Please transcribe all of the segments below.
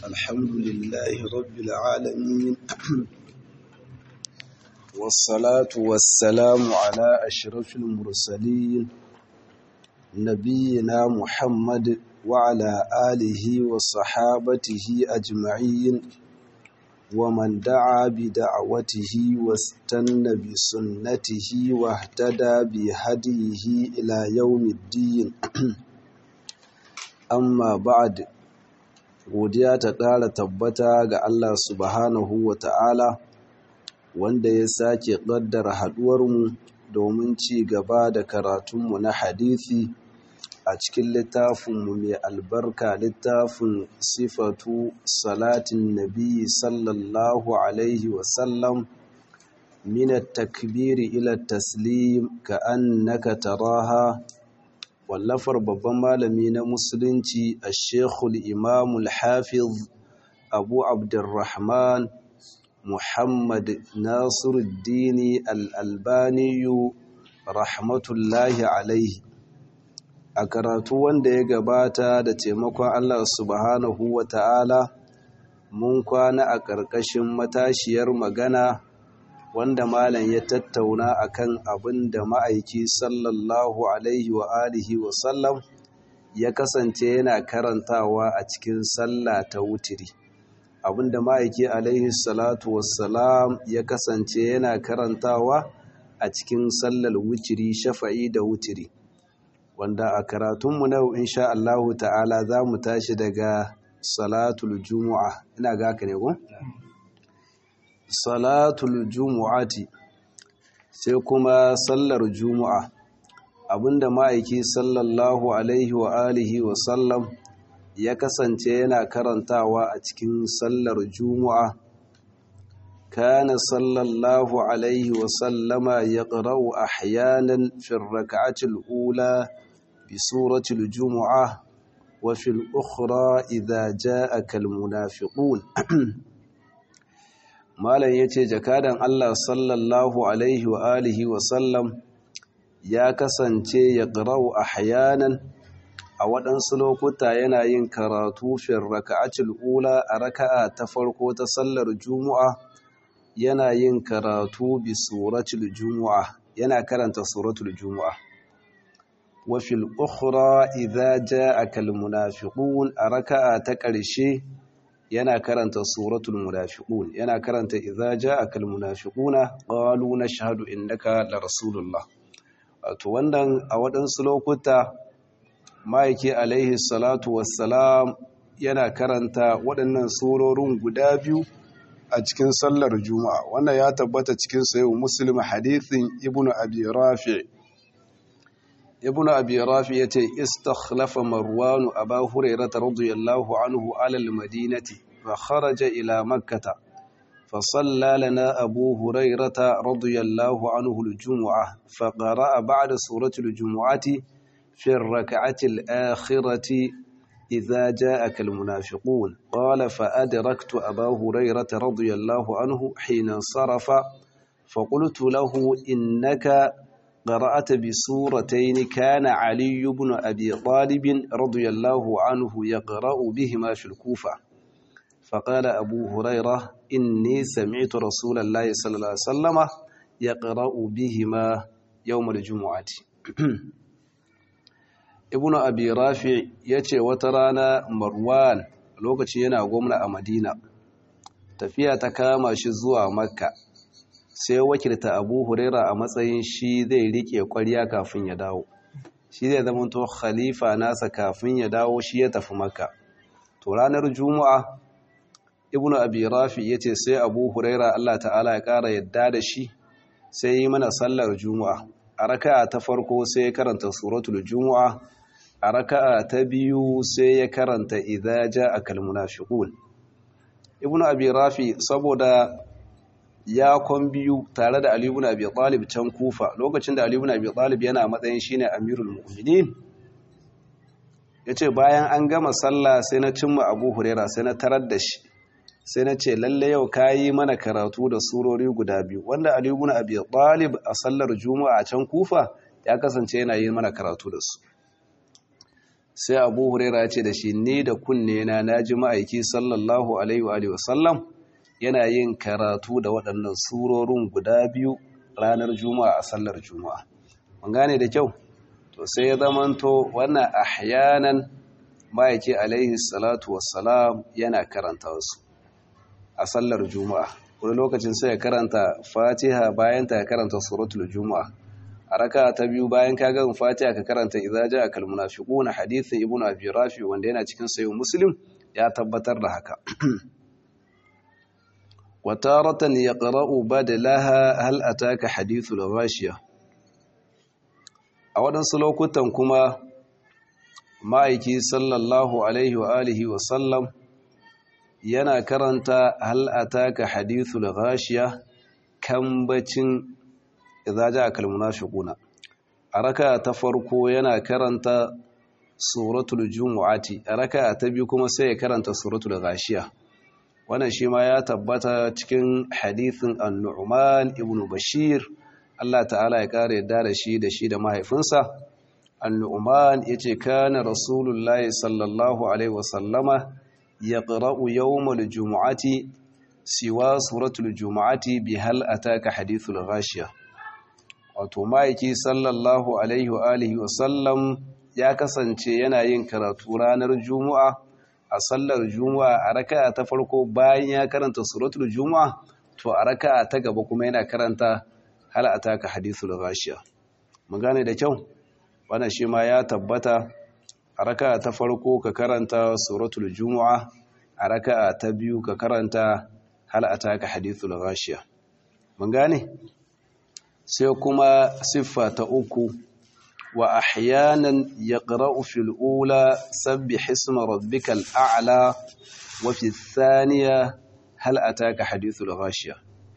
الحمد لله رب العالمين والصلاة والسلام على أشرف المرسلين نبينا محمد وعلى آله وصحابته أجمعين ومن دعا بدعوته واستنى بسنته واهتدى بهديه إلى يوم الدين amma ba'ad godiya ta ƙara tabbata ga Allah subhanahu wa ta'ala wanda ya sake ƙaddara haɗuwarmu domin ci gaba da karatunmu na hadithi a cikin littafinmu mai albarka littafin sifatu salatin nabi sallallahu alaihi wasallam minat takbiri ila taslim ka annaka taraha wallafar babban malami na musulunci a shekul imamul hafiz abu abdurrahman muhammad nasiruddini al'albaniyu rahmatullahi alaihi a karatu wanda ya gabata da taimakon allah subhanahu wa ta'ala mun kwana a ƙarƙashin matashiyar magana wanda malam ya tattauna akan abin da ma'aiki sallallahu alaihi wa alihi wa sallam ya kasance yana karantawa a cikin sallah ta wutiri abin da ma'aiki alaihi salatu wassalam ya kasance yana karantawa a cikin sallar wutiri shafa'i da wutiri wanda a karatunmu na insha Allahu ta'ala za mu tashi daga salatul jumu'a ina ga haka ne ko? salatul jumu'ati sai kuma sallar jumu'a abinda ma'aiki sallallahu alaihi wa alihi wa sallam ya kasance yana karantawa a cikin sallar jumu'a kana sallallahu alaihi wa sallama yaqra'u ahyanan fi ar-rak'ati al-ula bi surati al-jumu'ah wa fi al-ukhra idha ja'aka al-munafiqun malam ya ce jakadan Allah sallallahu alaihi wa alihi wa sallam ya kasance ya ƙarau a hayanan a waɗansu lokuta yana yin karatu fin raka'acil ula a raka'a ta farko ta sallar juma'a yana yin karatu bi suratul juma'a yana karanta suratul juma'a wa fil ukhra idza ja'aka al munafiqun a raka'a ta ƙarshe yana karanta suratul munafiqun yana karanta idza ja'aka almunafiquna qalu nashhadu innaka la rasulullah wato wannan a waɗansu lokuta maiki alaihi salatu wassalam yana karanta waɗannan surorin guda biyu a cikin sallar juma'a wannan ya tabbata cikin sahih muslim hadithin ibnu abi rafi' ibnu abi rafi yace istakhlafa marwan aba hurairah radiyallahu anhu ala almadinati fa kharaja ila makkah فصلى لنا أبو هريرة رضي الله عنه الجمعة فقرأ بعد سورة الجمعة في الركعة الآخرة إذا جاءك المنافقون قال فأدركت أبا هريرة رضي الله عنه حين انصرف فقلت له إنك قرأت بسورتين كان علي بن أبي طالب رضي الله عنه يقرأ بهما في الكوفة فقال أبو هريرة إني سمعت رسول الله صلى الله عليه وسلم يقرأ بهما يوم الجمعة ابن أبي رافع يتي وترانا مروان lokaci yana gwamna a Madina tafiya ta kama shi zuwa Makka sai wakilta Abu Huraira a matsayin shi zai rike ƙwarya kafin ya dawo shi zai zama to khalifa nasa kafin ya dawo shi ya tafi Makka to ranar Juma'a Ibn Abi Rafi yace sai Abu Huraira Allah ta'ala ya ƙara yadda da shi sai yi mana sallar Juma'a a raka'a ta farko sai ya karanta suratul Juma'a a raka'a ta biyu sai ya karanta idza ja'akal munafiqun Ibn Abi Rafi saboda ya kon biyu tare da Ali ibn Abi Talib can Kufa lokacin da Ali ibn Abi Talib yana matsayin shine Amirul Mu'minin yace bayan an gama sallah sai na cimma Abu Huraira sai na tarar da shi sai na ce lalle yau kayi mana karatu da surori guda biyu wanda Ali ibn Abi Talib a sallar Juma'a can Kufa ya kasance yana yi mana karatu da su sai abu huraira ya ce da shi ni da kunne na naji ma'aiki sallallahu alaihi wa sallam yana yin karatu da waɗannan surorin guda biyu ranar juma'a a sallar juma'a mun gane da kyau to sai ya zamanto wannan ahyanan ma'aiki alaihi salatu wassalam yana karanta wasu a sallar juma'a wani lokacin sai ya karanta fatiha bayan ta ya karanta suratul juma'a a raka ta biyu bayan ka gan fatiha ka karanta idza jaa kal munafiquna hadithin ibnu abi rafi wanda yana cikin sayo muslim ya tabbatar da haka wa taratan yaqra'u badalaha hal ataka hadithul ghashiya a waɗansu lokutan kuma ma'aiki sallallahu alaihi wa alihi wa sallam yana karanta hal ataka hadithul ghashiya kambacin idza jaa kal munafiquna a raka ta farko yana karanta suratul jumu'ati a raka ta biyu kuma sai ya karanta suratul ghashiya wannan shi ma ya tabbata cikin hadithin an-nu'man ibn bashir Allah ta'ala ya kare yadda da shi da shi da mahaifinsa an-nu'man yace kana rasulullahi sallallahu alaihi wasallama yaqra'u yawmal jumu'ati siwa suratul jumu'ati bi hal ataka hadithul ghashiya wato ma'aiki sallallahu alaihi wa alihi wa sallam ya kasance yana yin karatu ranar juma'a a sallar juma'a a raka'a ta farko bayan ya karanta suratul juma'a to a raka'a ta gaba kuma yana karanta hal ataka hadithul ghashiya mun gane da kyau wannan shi ma ya tabbata a raka'a ta farko ka karanta suratul juma'a a raka'a ta biyu ka karanta hal ataka hadithul ghashiya mun gane sai kuma siffa ta uku wa ahyanan yaqra'u fil ula sabbih isma rabbikal a'la wa fi thaniya hal ataka hadithul ghashiya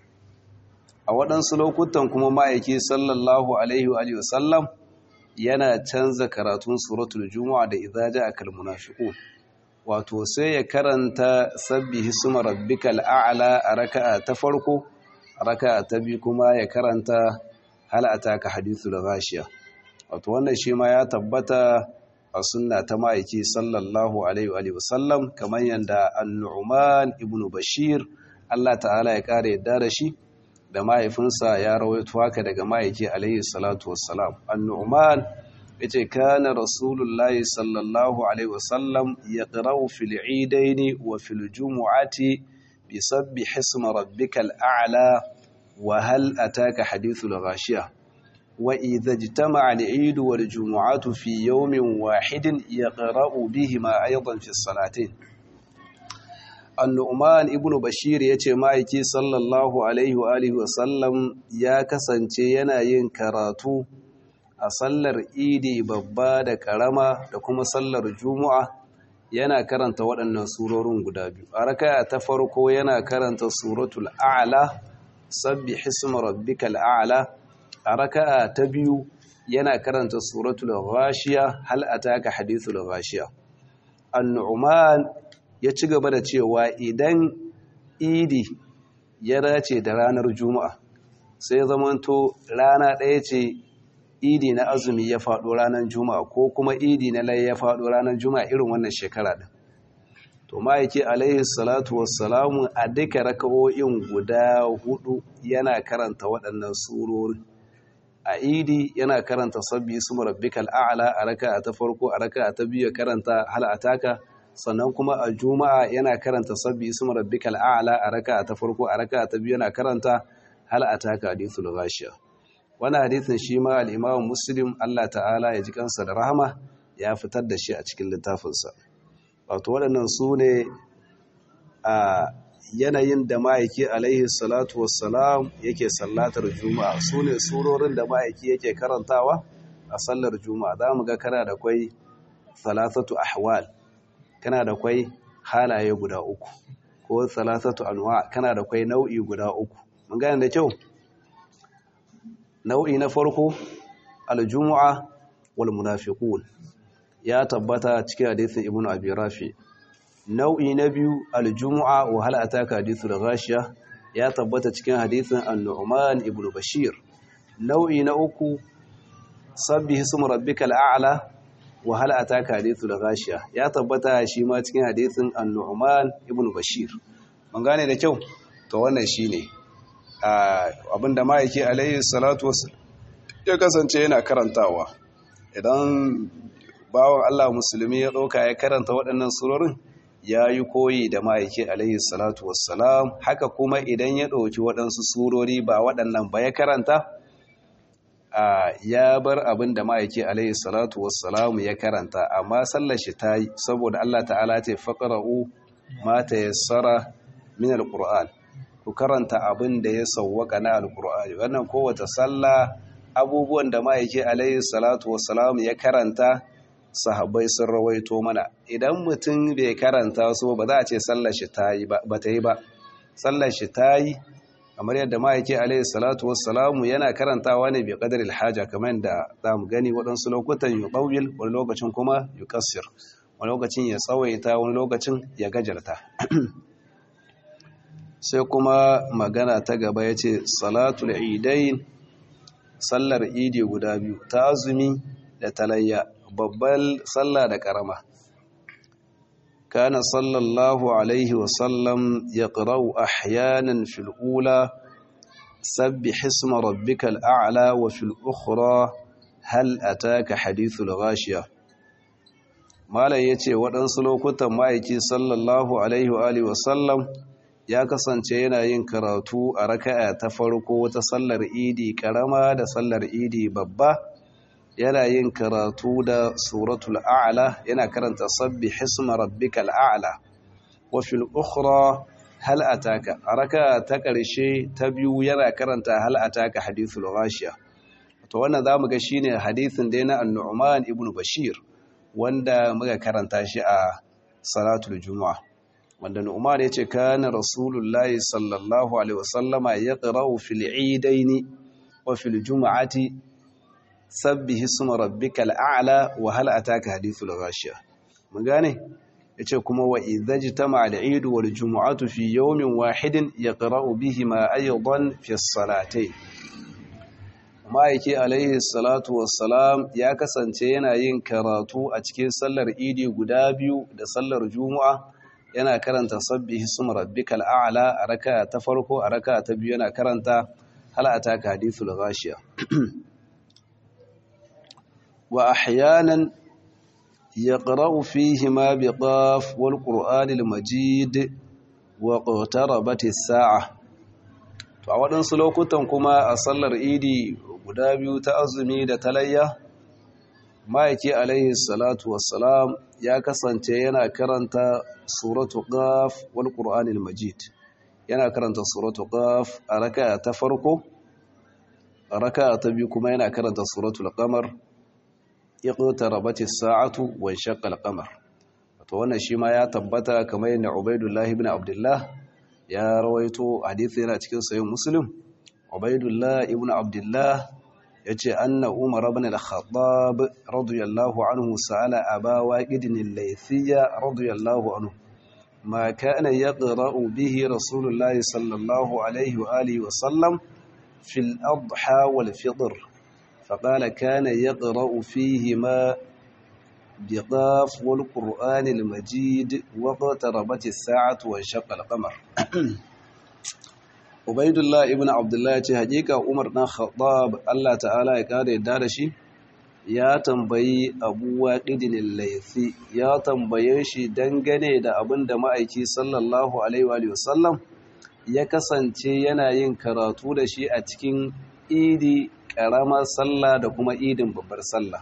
a waɗansu lokutan kuma ma'aiki sallallahu alaihi wa alihi wasallam yana canza karatun suratul juma'a da idza ja'a kal munafiqun wato sai ya karanta sabbih isma rabbikal a'la a raka'a ta farko raka ta biyu kuma ya karanta halata ka hadithu da gashiya wato wannan shi ma ya tabbata a sunna ta ma'aiki sallallahu alaihi wa sallam kamar yadda an-nu'man ibn bashir Allah ta'ala ya kare yadda da shi da mahaifinsa ya rawaito haka daga ma'aiki alaihi salatu wassalam an-nu'man yace kana rasulullahi sallallahu alaihi wa sallam yaqra'u fil 'idaini wa fil jumu'ati بسبح اسم ربك الأعلى وهل أتاك حديث الغاشية وإذا اجتمع العيد والجمعة في يوم واحد يقرأ بهما أيضا في الصلاتين النعمان ابن بشير yace ma'aiki sallallahu alaihi wa alihi wasallam ya kasance yana yin karatu a sallar idi babba da karama da kuma sallar juma'a yana karanta waɗannan surorin guda biyu a raka ta farko yana karanta suratul a'la sabbi hisma rabbikal a'la a raka ta biyu yana karanta suratul ghashiya hal ataka hadithul ghashiya an-nu'man ya ci gaba da cewa idan idi ya dace da ranar juma'a sai zamanto rana ɗaya ce idi na azumi ya faɗo ranar juma'a ko kuma idi na lai ya faɗo ranar juma'a irin wannan shekara ɗin to ma'aiki alaihi salatu wassalamu a duka raka'o'in guda hudu yana karanta waɗannan surori a idi yana karanta sabbi su rabbikal a'la a raka'a ta farko a raka'a ta biyu karanta hal ataka sannan kuma a juma'a yana karanta sabbi su rabbikal a'la a raka'a ta farko a raka'a ta biyu yana karanta hal ataka hadithul ghashiya wani hadithin shi ma al'imamun muslim Allah ta'ala ya ji kansa da rahama ya fitar da shi a cikin littafinsa wato waɗannan su ne a yanayin da ma'aiki alaihi salatu wassalam yake sallatar juma'a su ne surorin da ma'aiki yake karantawa a sallar juma'a za mu ga kana da kwai salatatu ahwal kana da kwai halaye guda uku ko salatatu anwa kana da kwai nau'i guda uku mun gane da kyau nau'i na farko aljumu'a wal munafiqun ya tabbata cikin hadisin ibnu abi rafi nau'i na biyu aljumu'a wa hal ataka hadithul ghashiya ya tabbata cikin hadisin an-nu'man ibnu bashir nau'i na uku sabbih isma rabbikal a'la wa hal ataka hadithul ghashiya ya tabbata shi ma cikin hadithin an-nu'man ibn bashir mun gane da kyau to wannan shine abinda ma yake alayhi salatu wassalam ya kasance yana karantawa idan bawan Allah musulmi ya ɗauka ya karanta waɗannan surorin ya yi koyi da ma'aiki alayhi salatu wassalam haka kuma idan ya ɗauki waɗansu surori ba waɗannan ba ya karanta ya bar abin da ma'aiki alayhi salatu wassalam ya karanta amma sallar shi ta yi saboda Allah ta'ala ce faƙara'u mata ya tsara min alƙur'an ku karanta abin da ya sauwaka na alƙur'ani wannan kowace sallah abubuwan da ma'aiki alayhi salatu wassalam ya karanta sahabbai sun rawaito mana idan mutum bai karanta su ba za a ce sallar shi ta yi ba ta yi ba sallar shi ta yi kamar yadda ma'aiki alayhi salatu wassalamu yana karantawa ne bi qadaril haja kamar yadda za mu gani waɗansu lokutan yuqawil wani lokacin kuma yuqassir wani lokacin ya tsawaita wani lokacin ya gajarta sai kuma magana ta gaba yace salatul idain sallar idi guda biyu ta azumi da talayya babbar sallah da karama kana sallallahu alaihi wasallam ya ƙirau ahyanan fil ula sabbi hisma rabbikal a'la wa fil ukhra hal ataka hadithul ghashiya malam yace waɗansu lokutan ma'aiki sallallahu alaihi wa alihi wasallam ya kasance yana yin karatu a raka'a ta farko ta sallar idi karama da sallar idi babba yana yin karatu da suratul a'la yana karanta sabbi hisma rabbikal a'la wa fil ukhra hal ataka raka ta karshe ta biyu yana karanta hal ataka hadithul ghashiya to wannan zamu ga shine hadithin da na an-nu'man ibn bashir wanda muka karanta shi a salatul juma'a wanda nu'man yace kana rasulullahi sallallahu alaihi wasallama yaqra'u fil eidaini wa fil jum'ati sabbihi isma rabbikal a'la wa hal ataka hadithul ghashiya mun gane yace kuma wa idhajtama al-eid wal jumu'atu fi yawmin wahidin yaqra'u bihima aydan fi as-salatayn ma'aiki alaihi salatu wassalam ya kasance yana yin karatu a cikin sallar idi guda biyu da sallar juma'a yana karanta sabbihi isma rabbikal a'la a raka ta farko a raka ta biyu yana karanta hal ataka hadithul ghashiya وأحيانا يقرأ فيهما بقاف والقرآن المجيد واقتربت الساعة to a waɗansu lokutan kuma a sallar idi guda biyu ta azumi da talayya ma'aiki alaihi salatu wassalam ya kasance yana karanta suratu qaf wal qur'anil majid yana karanta suratu qaf a raka'a ta farko a raka'a ta biyu kuma yana karanta suratul qamar iqtarabat as-sa'atu wa shaqqa al-qamar to wannan shi ma ya tabbata kamar yadda Ubaydullah ibn Abdullah ya rawaito hadisi yana cikin sahih Muslim Ubaydullah ibn Abdullah yace anna Umar ibn al-Khattab radiyallahu anhu sa'ala Aba Waqid al-Laythiyya radiyallahu anhu ma kana yaqra'u bihi Rasulullah sallallahu alayhi wa alihi wa sallam fi al-adha wal-fitr فقال كان يقرأ فيهما بقاف والقرآن المجيد واقتربت الساعة وانشق القمر عبيد الله ابن عبد الله ce hakika Umar dan Khattab Allah ta'ala ya kare da shi ya tambayi Abu Waqidin al-Laythi ya tambaye shi dangane da abin da ma'aiki sallallahu alaihi wa sallam ya kasance yana yin karatu da shi a cikin idi ƙaramar sallah da kuma idin babbar sallah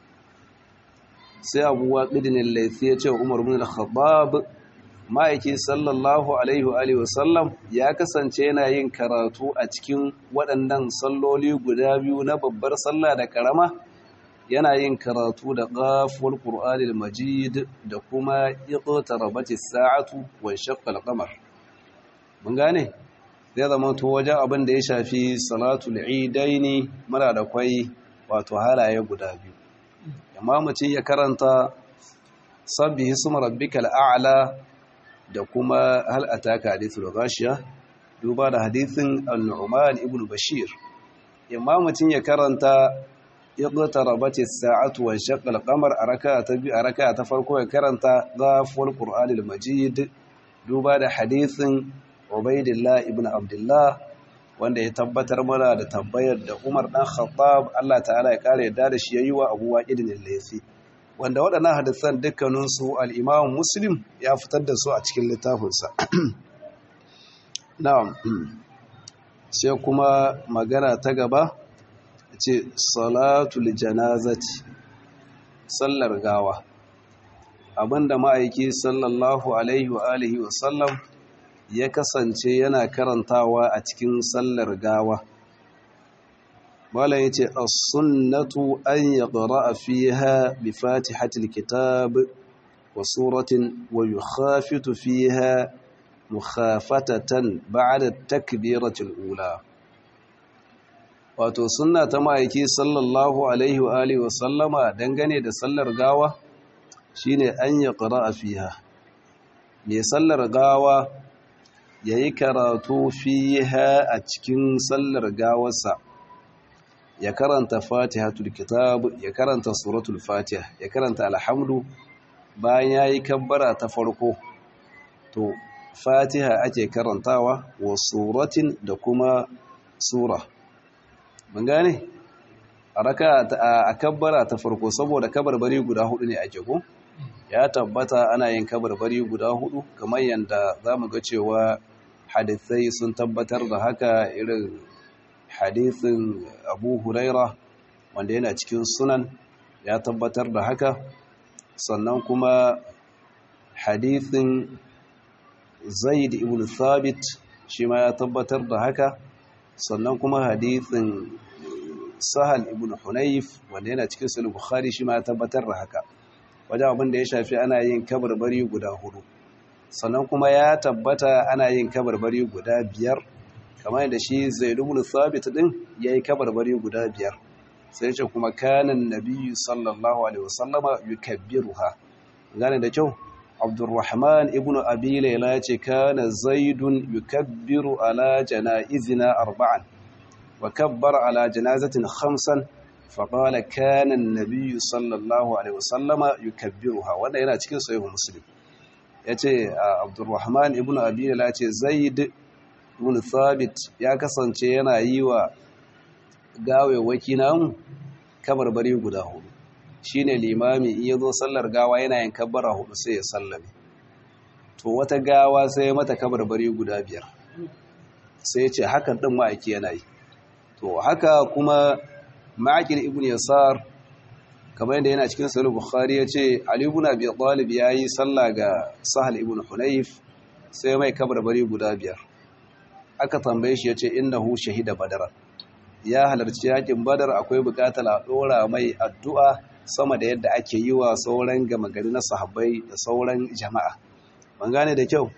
sai abuwa ƙidinin laifi ya ce umar bin al-khattab ma'aiki sallallahu alaihi wa sallam ya kasance yana yin karatu a cikin waɗannan salloli guda biyu na babbar sallah da ƙarama yana yin karatu da ƙafuwar ƙur'anil majid da kuma iqtarabati sa'atu wa shaqqa al-qamar mun gane zai zama to wajen abin da ya shafi salatul idaini mara da kwai wato halaye guda biyu amma mutum ya karanta sabbihi suma rabbikal a'la da kuma hal ataka hadithul ghashiya duba da hadithin al-nu'man ibn bashir amma mutum ya karanta iqtarabat as-sa'atu wa shaqqa al-qamar a raka'a ta biyu a raka'a ta farko ya karanta ghaful qur'anil majid duba da hadisin ubaidillah ibn abdullah wanda ya tabbatar mana da tambayar da Umar dan Khattab Allah ta'ala ya kare yadda da shi yayi wa Abu Waqid al-Laythi wanda waɗannan hadisan dukkanin su al-Imam Muslim ya fitar da su a cikin littafinsa na'am sai kuma magana ta gaba ce salatul janazati sallar gawa abinda ma'aiki sallallahu alaihi wa alihi wa sallam ya kasance yana karantawa a cikin sallar gawa Malam yace as-sunnatu an yaqra'a fiha bi fatihatil kitab wa suratin wa yukhafitu fiha mukhafatatan ba'da takbiratul ula wato sunna ta ma'aiki sallallahu alaihi wa alihi wa sallama dangane da sallar gawa shine an yaqra'a fiha me sallar gawa yayi karatu fiha a cikin sallar gawarsa ya karanta fatihatul kitab ya karanta suratul fatiha ya karanta alhamdu bayan yayi kabbara ta farko to fatiha ake karantawa wa suratin da kuma sura mun gane a raka a kabbara ta farko saboda kabarbari guda hudu ne ake ko ya tabbata ana yin kabarbari guda hudu kamar yanda zamu ga cewa hadisai sun tabbatar da haka irin hadisin Abu Huraira wanda yana cikin sunan ya tabbatar da haka sannan kuma hadisin Zaid ibn Thabit shi ma ya tabbatar da haka sannan kuma hadithin Sahal ibn Hunayf wanda yana cikin Sahih Bukhari shi ma ya tabbatar da haka wajen abin da ya shafi ana yin kabarbari guda hudu sannan kuma ya tabbata ana yin kabarbari guda biyar kamar yadda shi Zaid ibn Thabit din yayi kabarbari guda biyar sai ce kuma kanan nabiyyu sallallahu alaihi wasallama yukabbiruha gane da kyau Abdurrahman ibn Abi Layla yace kana Zaidun yukabbiru ala janaizina arba'an wa kabbara ala janazatin khamsan fa qala kana an-nabiy sallallahu alaihi wasallama yukabbiruha wanda yana cikin sahih Muslim yace Abdurrahman ibn Abi Layla yace Zaid ibn Thabit ya kasance yana yi wa gawewaki namu kabarbari guda hudu shi ne limami iya zo sallar gawa yana yin kabbara hudu sai ya sallame to wata gawa sai mata kabarbari guda biyar sai ya ce hakan ɗin ma'aiki yana yi to haka kuma ma'akin ibn yasar kamar yadda yana cikin sahih bukhari ya ce ali ibn abi talib ya yi sallah ga sahal ibn hunayf sai mai kabarbari guda biyar aka tambaye shi ya ce innahu shahida badara ya halarci yakin badar akwai bukatar a ɗora mai addu'a sama da yadda ake yi wa sauran gama gari na sahabbai da sauran jama'a ban gane da kyau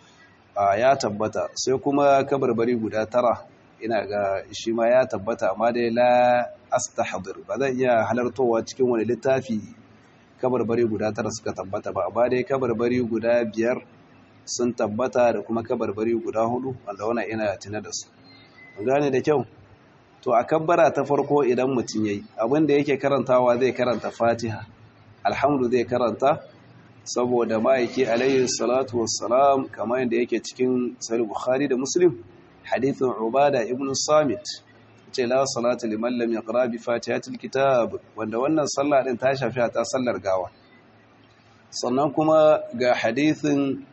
a ya tabbata sai kuma kabarbari guda tara ina ga shi ma ya tabbata amma dai la astahdir ba zan iya halartowa cikin wani littafi kabarbari guda tara suka tabbata ba amma dai kabarbari guda biyar sun tabbata da kuma kabarbari guda hudu wanda wannan ina tuna da su ban gane da kyau to a kabbara ta farko idan mutum yayi abinda yake karantawa zai karanta fatiha alhamdu zai karanta saboda ma'aiki alayhi salatu wassalam kamar yadda yake cikin sahih bukhari da muslim hadithin ubada ibn samit ce la salatu liman lam yaqra bi fatihatil kitab wanda wannan sallah din ta shafi ta sallar gawa sannan kuma ga hadithin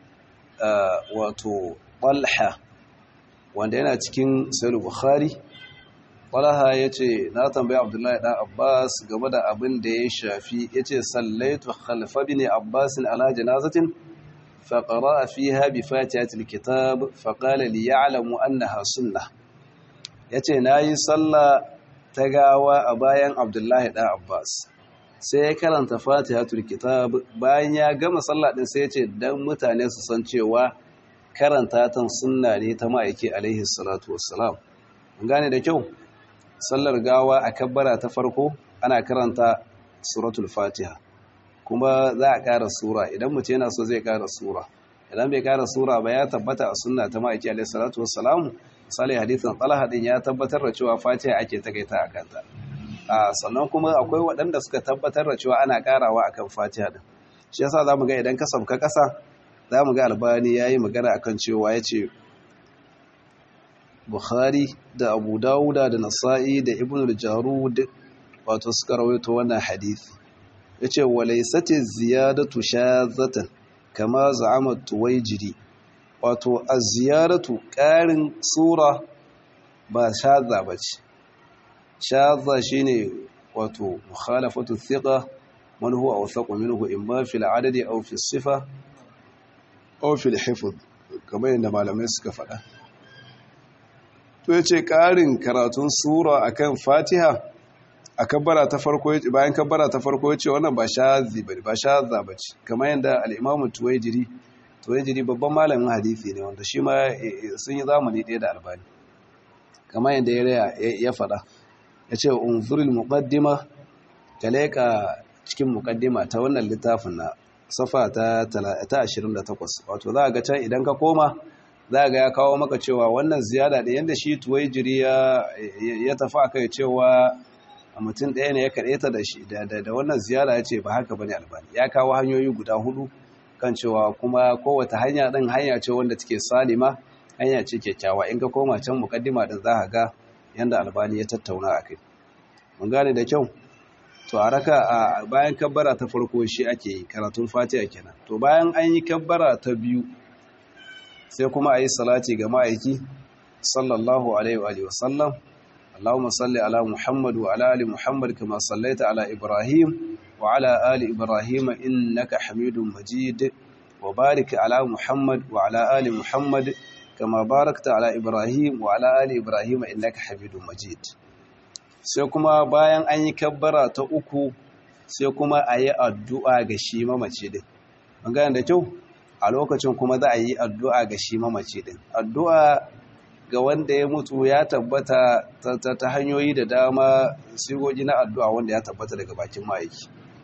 wato talha wanda yana cikin sahih bukhari Talha ya ce, Na tambayi Abdullahi ɗan Abbas game da abin da ya shafi, ya ce, Sallaitu khalfa bi ne Abbasin ala janazatin, faƙara a fi haɓi fatihatul kitab, faƙala li ya'lamu annaha sunna. Ya ce, Na yi sallah ta gawa a bayan Abdullahi ɗan Abbas. Sai ya karanta fatihatul kitab, bayan ya gama sallah ɗin sai ya ce, don mutane su san cewa karanta tan sunna ne ta ma'aiki alaihi salatu wassalam. Gane da kyau? sallar gawa a kabbara ta farko ana karanta suratul fatiha kuma za a ƙara sura idan mutum yana so zai ƙara sura idan bai ƙara sura ba ya tabbata a sunna ta ma'aiki alaihi salatu wassalamu misali hadithin talha din ya tabbatar da cewa fatiha ake takaita a kanta sannan kuma akwai waɗanda suka tabbatar da cewa ana ƙarawa akan fatiha din shi yasa zamu ga idan ka sauka ƙasa zamu ga albani yayi magana akan cewa yace Bukhari da Abu Dawuda da Nasa'i da Ibn al-Jarud wato suka rawaito wannan hadisi yace walaysati ziyadatu shazatan kama za'ama tuwaijiri wato az-ziyaratu ƙarin sura ba shadza bace shadza shine wato mukhalafatu thiqa man huwa awthaqu minhu imma fil adadi aw fi sifa aw fil hifz kamar yadda malamai suka faɗa to yace ƙarin karatun sura akan Fatiha a kabbara ta farko bayan kabbara ta farko yace wannan ba shazi bane ba shadza bace kamar yadda al-Imam Tuwaijiri Tuwaijiri babban malamin hadisi ne wanda shi ma sun yi zamani ɗaya da Albani kamar yadda ya faɗa ya ce unzuril muqaddima ka leƙa cikin muqaddima ta wannan littafin na safa ta 28 wato za ga can idan ka koma za ga ya kawo maka cewa wannan ziyada da yadda shi tuwaijiri ya tafi akai cewa mutum ɗaya ne ya kaɗe ta da shi da wannan ziyara ya ce ba haka bane albani ya kawo hanyoyi guda hudu kan cewa kuma kowace hanya ɗin hanya ce wanda take salima hanya ce kyakkyawa in ka koma can mukaddima din za ka ga yanda albani ya tattauna a kai mun gane da kyau to a raka a bayan kabbara ta farko shi ake yi karatun fatiha kenan to bayan an yi kabbara ta biyu sai kuma a yi salati ga ma'aiki sallallahu alaihi wa sallam اللهم صل على محمد وعلى ال محمد كما صليت على ابراهيم وعلى ال ابراهيم انك حميد مجيد وبارك على محمد وعلى ال محمد كما باركت على إبراهيم وعلى آل إبراهيم إنك حميد مجيد sai kuma bayan an yi kabbara ta uku sai kuma a yi addu'a ga shi mamaci din magana da kyau a lokacin kuma za a yi addu'a ga shi mamaci din addu'a ga wanda ya mutu ya tabbata ta hanyoyi da dama sigogi na addu'a wanda ya tabbata daga bakin ma'aiki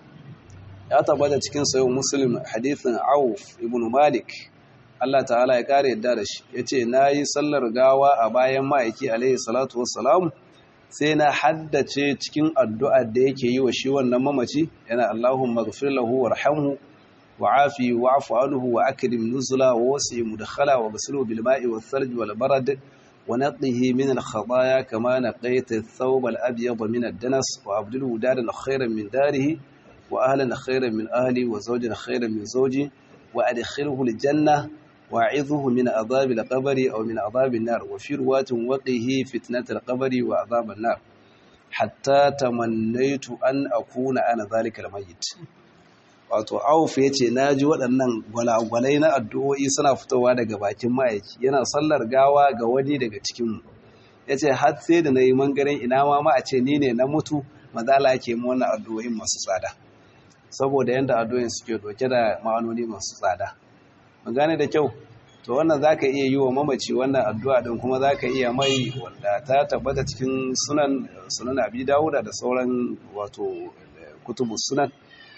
ya tabbata cikin sayo muslim hadithin auf ibn malik Allah ta'ala ya kare yadda da shi ya ce na yi sallar gawa a bayan ma'aiki alaihi salatu wassalamu sai na haddace cikin addu'a da yake yi wa shi wannan mamaci yana Allahun magfir lahu warhamhu wa afi wa afu anhu wa akrim nuzula wa wasi mudkhala wa ghsilu bil ma'i wal thalj wal barad wa naqihi min al khataaya kama naqayta ath-thawb al abyad min ad-danas wa abdilhu daran khayran min darihi wa ahlan khayran min ahli wa zawjan khayran min zawji wa adkhilhu al jannah واعظه من عذاب القبر أو من عذاب النار وفي رواة وقه فتنة القبر وعذاب النار حتى تمنيت أن أكون أنا ذلك الميت wato auf ya ce na ji waɗannan gwalagwalai na addu'o'i suna fitowa daga bakin ma'aiki yana sallar gawa ga wani daga cikinmu ya ce har sai da na yi mangaren ina ma ma a ce ni ne na mutu mazala ke mu wannan addu'o'in masu tsada saboda yadda addu'o'in suke doke da ma'anoni masu tsada gane da kyau to wannan zaka iya yi wa mamaci wannan addu'a din kuma zaka iya mai wanda ta tabbata cikin sunan sunan Abi Dawuda da sauran wato kutubu sunan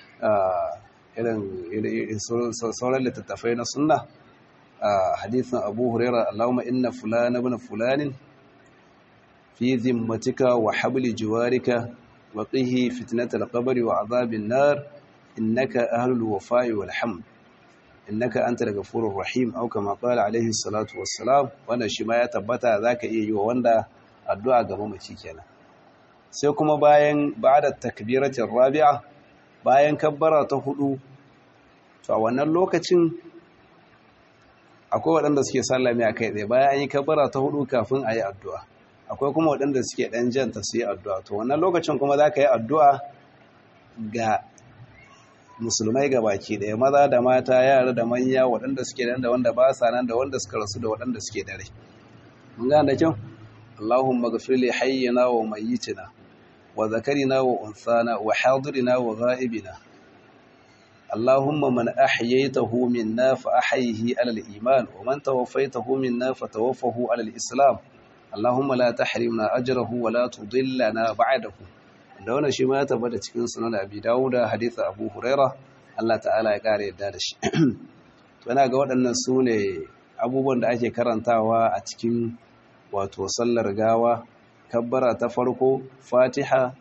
irin sauran littattafai na sunna hadithin Abu Hurairah Allahumma inna fulana ibn fulanin fi zimmatika wa habli jiwarika wa qihi fitnatal qabri wa adhabin nar innaka ahlul wafa'i wal hamd innaka antal ghafurur rahim au kama qala alaihi salatu wassalam wannan shi ma ya tabbata zaka iya yi wa wanda addu'a ga mamaci kenan sai kuma bayan ba'da takbiratir rabi'a bayan kabbara ta hudu to a wannan lokacin akwai waɗanda suke sallami a kai tsaye bayan an yi kabbara ta hudu kafin a yi addu'a akwai kuma waɗanda suke ɗan janta su yi addu'a to wannan lokacin kuma za ka yi addu'a ga musulmai ga baki ɗaya maza da mata yara da manya waɗanda suke nan da wanda ba sa nan da wanda suka rasu da waɗanda suke dare mun gane da kyau Allahumma ghfir li hayyina wa mayyitina wa zakarina wa unsana wa hadirina wa ghaibina Allahumma man ahyaytahu minna fa ahyihi ala al-iman wa man tawaffaytahu minna fa tawaffahu ala al-islam Allahumma la tahrimna ajrahu wa la tudillana ba'dahu da wannan shi ma ya tabbata cikin sunan Abi Dawud hadisi Abu Huraira Allah ta'ala ya kare yadda da shi to ina ga waɗannan su ne abubuwan da ake karantawa a cikin wato sallar gawa kabbara ta farko Fatiha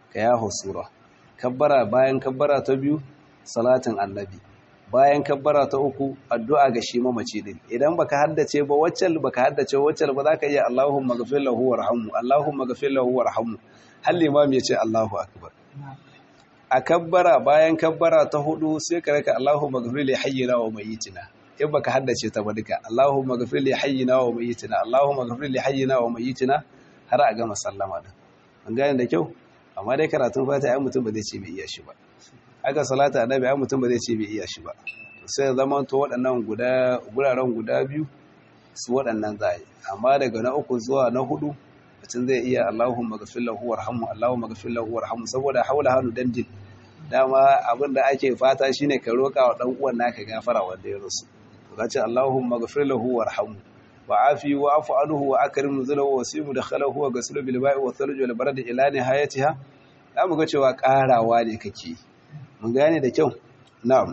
ka yaho sura kabbara bayan kabbara ta biyu salatin annabi bayan kabbara ta uku addu'a ga shi mamaci din idan baka haddace ba waccal baka haddace waccal ba zaka iya Allahumma ghfir lahu warhamhu Allahumma ghfir lahu warhamhu har limam ya ce Allahu akbar a kabbara bayan kabbara ta hudu sai ka raka Allahumma ghfir li hayyina wa mayyitina in baka haddace ta ba duka Allahumma ghfir li hayyina wa mayyitina Allahumma ghfir li hayyina wa mayyitina har a gama sallama din an gane da kyau amma dai karatun fata ai mutum ba zai ce bai iya shi ba aka salata annabi ai mutum ba zai ce bai iya shi ba sai zaman to waɗannan guda guraren guda biyu su waɗannan zai amma daga na uku zuwa na hudu mutum zai iya Allahumma ghfir lahu warhamhu Allahumma ghfir lahu warhamhu saboda haula hanu dandin dama abin da ake fata shine ka roka wa dan uwan naka gafara wanda ya rusu to kace Allahumma ghfir lahu warhamhu wa afi wa afu anhu wa akrim nuzulahu wa simu dakhalahu wa ghaslu bil ba'i wa thalj wal barad ila nihayatiha zamu ga cewa karawa ne kake mun gane da kyau na'am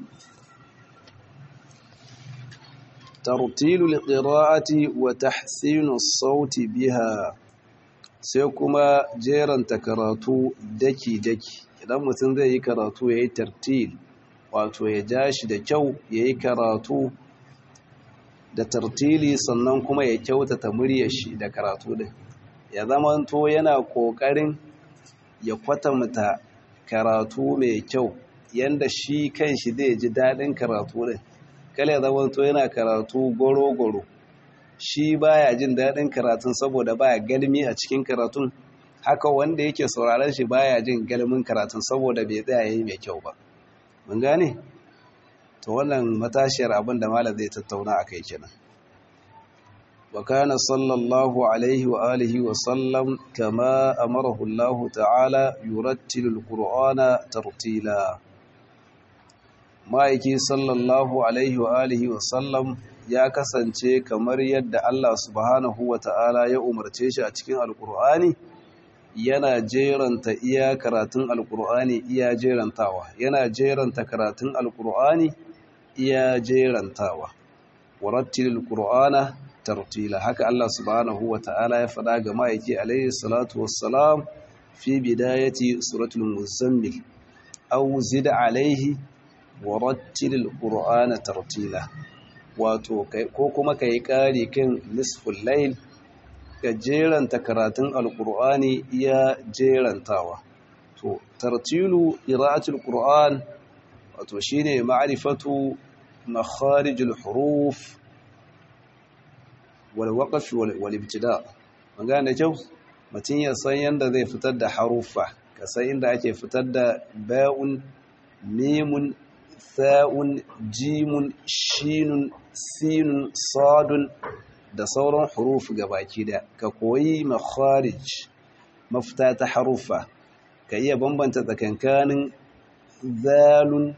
tartilu liqira'ati wa tahsinu as-sauti biha sai kuma jeranta karatu daki daki idan mutum zai yi karatu yayi tartil wato ya ja shi da kyau yayi karatu da tartili sannan kuma ya kyautata muryar shi da karatu din ya zamanto yana kokarin ya kwatanta karatu mai kyau yanda shi kanshi zai ji daɗin karatu din kala ya zamanto yana karatu goro-goro shi baya jin daɗin karatun saboda baya galmi a cikin karatun haka wanda yake sauraron shi baya jin galmin karatun saboda bai tsaya yayi mai kyau ba mun gane to wannan matashiyar abin da malam zai tattauna akai kenan wa kana sallallahu alaihi wa alihi wa sallam kama amarahu Allah ta'ala yurattilul qur'ana tartila ma'aiki sallallahu alaihi wa alihi wa sallam ya kasance kamar yadda Allah subhanahu wa ta'ala ya umarce shi a cikin alkur'ani yana jeranta iya karatun alkur'ani iya jerantawa yana jeranta karatun alkur'ani iya jerantawa warattilil qur'ana tartila haka Allah subhanahu wa ta'ala ya faɗa ga ma'aiki alaihi salatu wassalam fi bidayati suratul muzammil aw zid alaihi warattilil qur'ana tartila wato ko kuma kai kari kan nisful layl ka jeranta karatun alqur'ani iya jerantawa to tartilu qira'atul qur'an wato shine ma'rifatu makharijul huruf wal waqf wal ibtida magana kyau mutun ya san yanda zai fitar da harufa ka san inda ake fitar da ba'un mimun tha'un jimun shinun sinun sadun da sauran huruf gabaki da ka koyi makharij mafita ta harufa ka iya bambanta tsakankanin zalun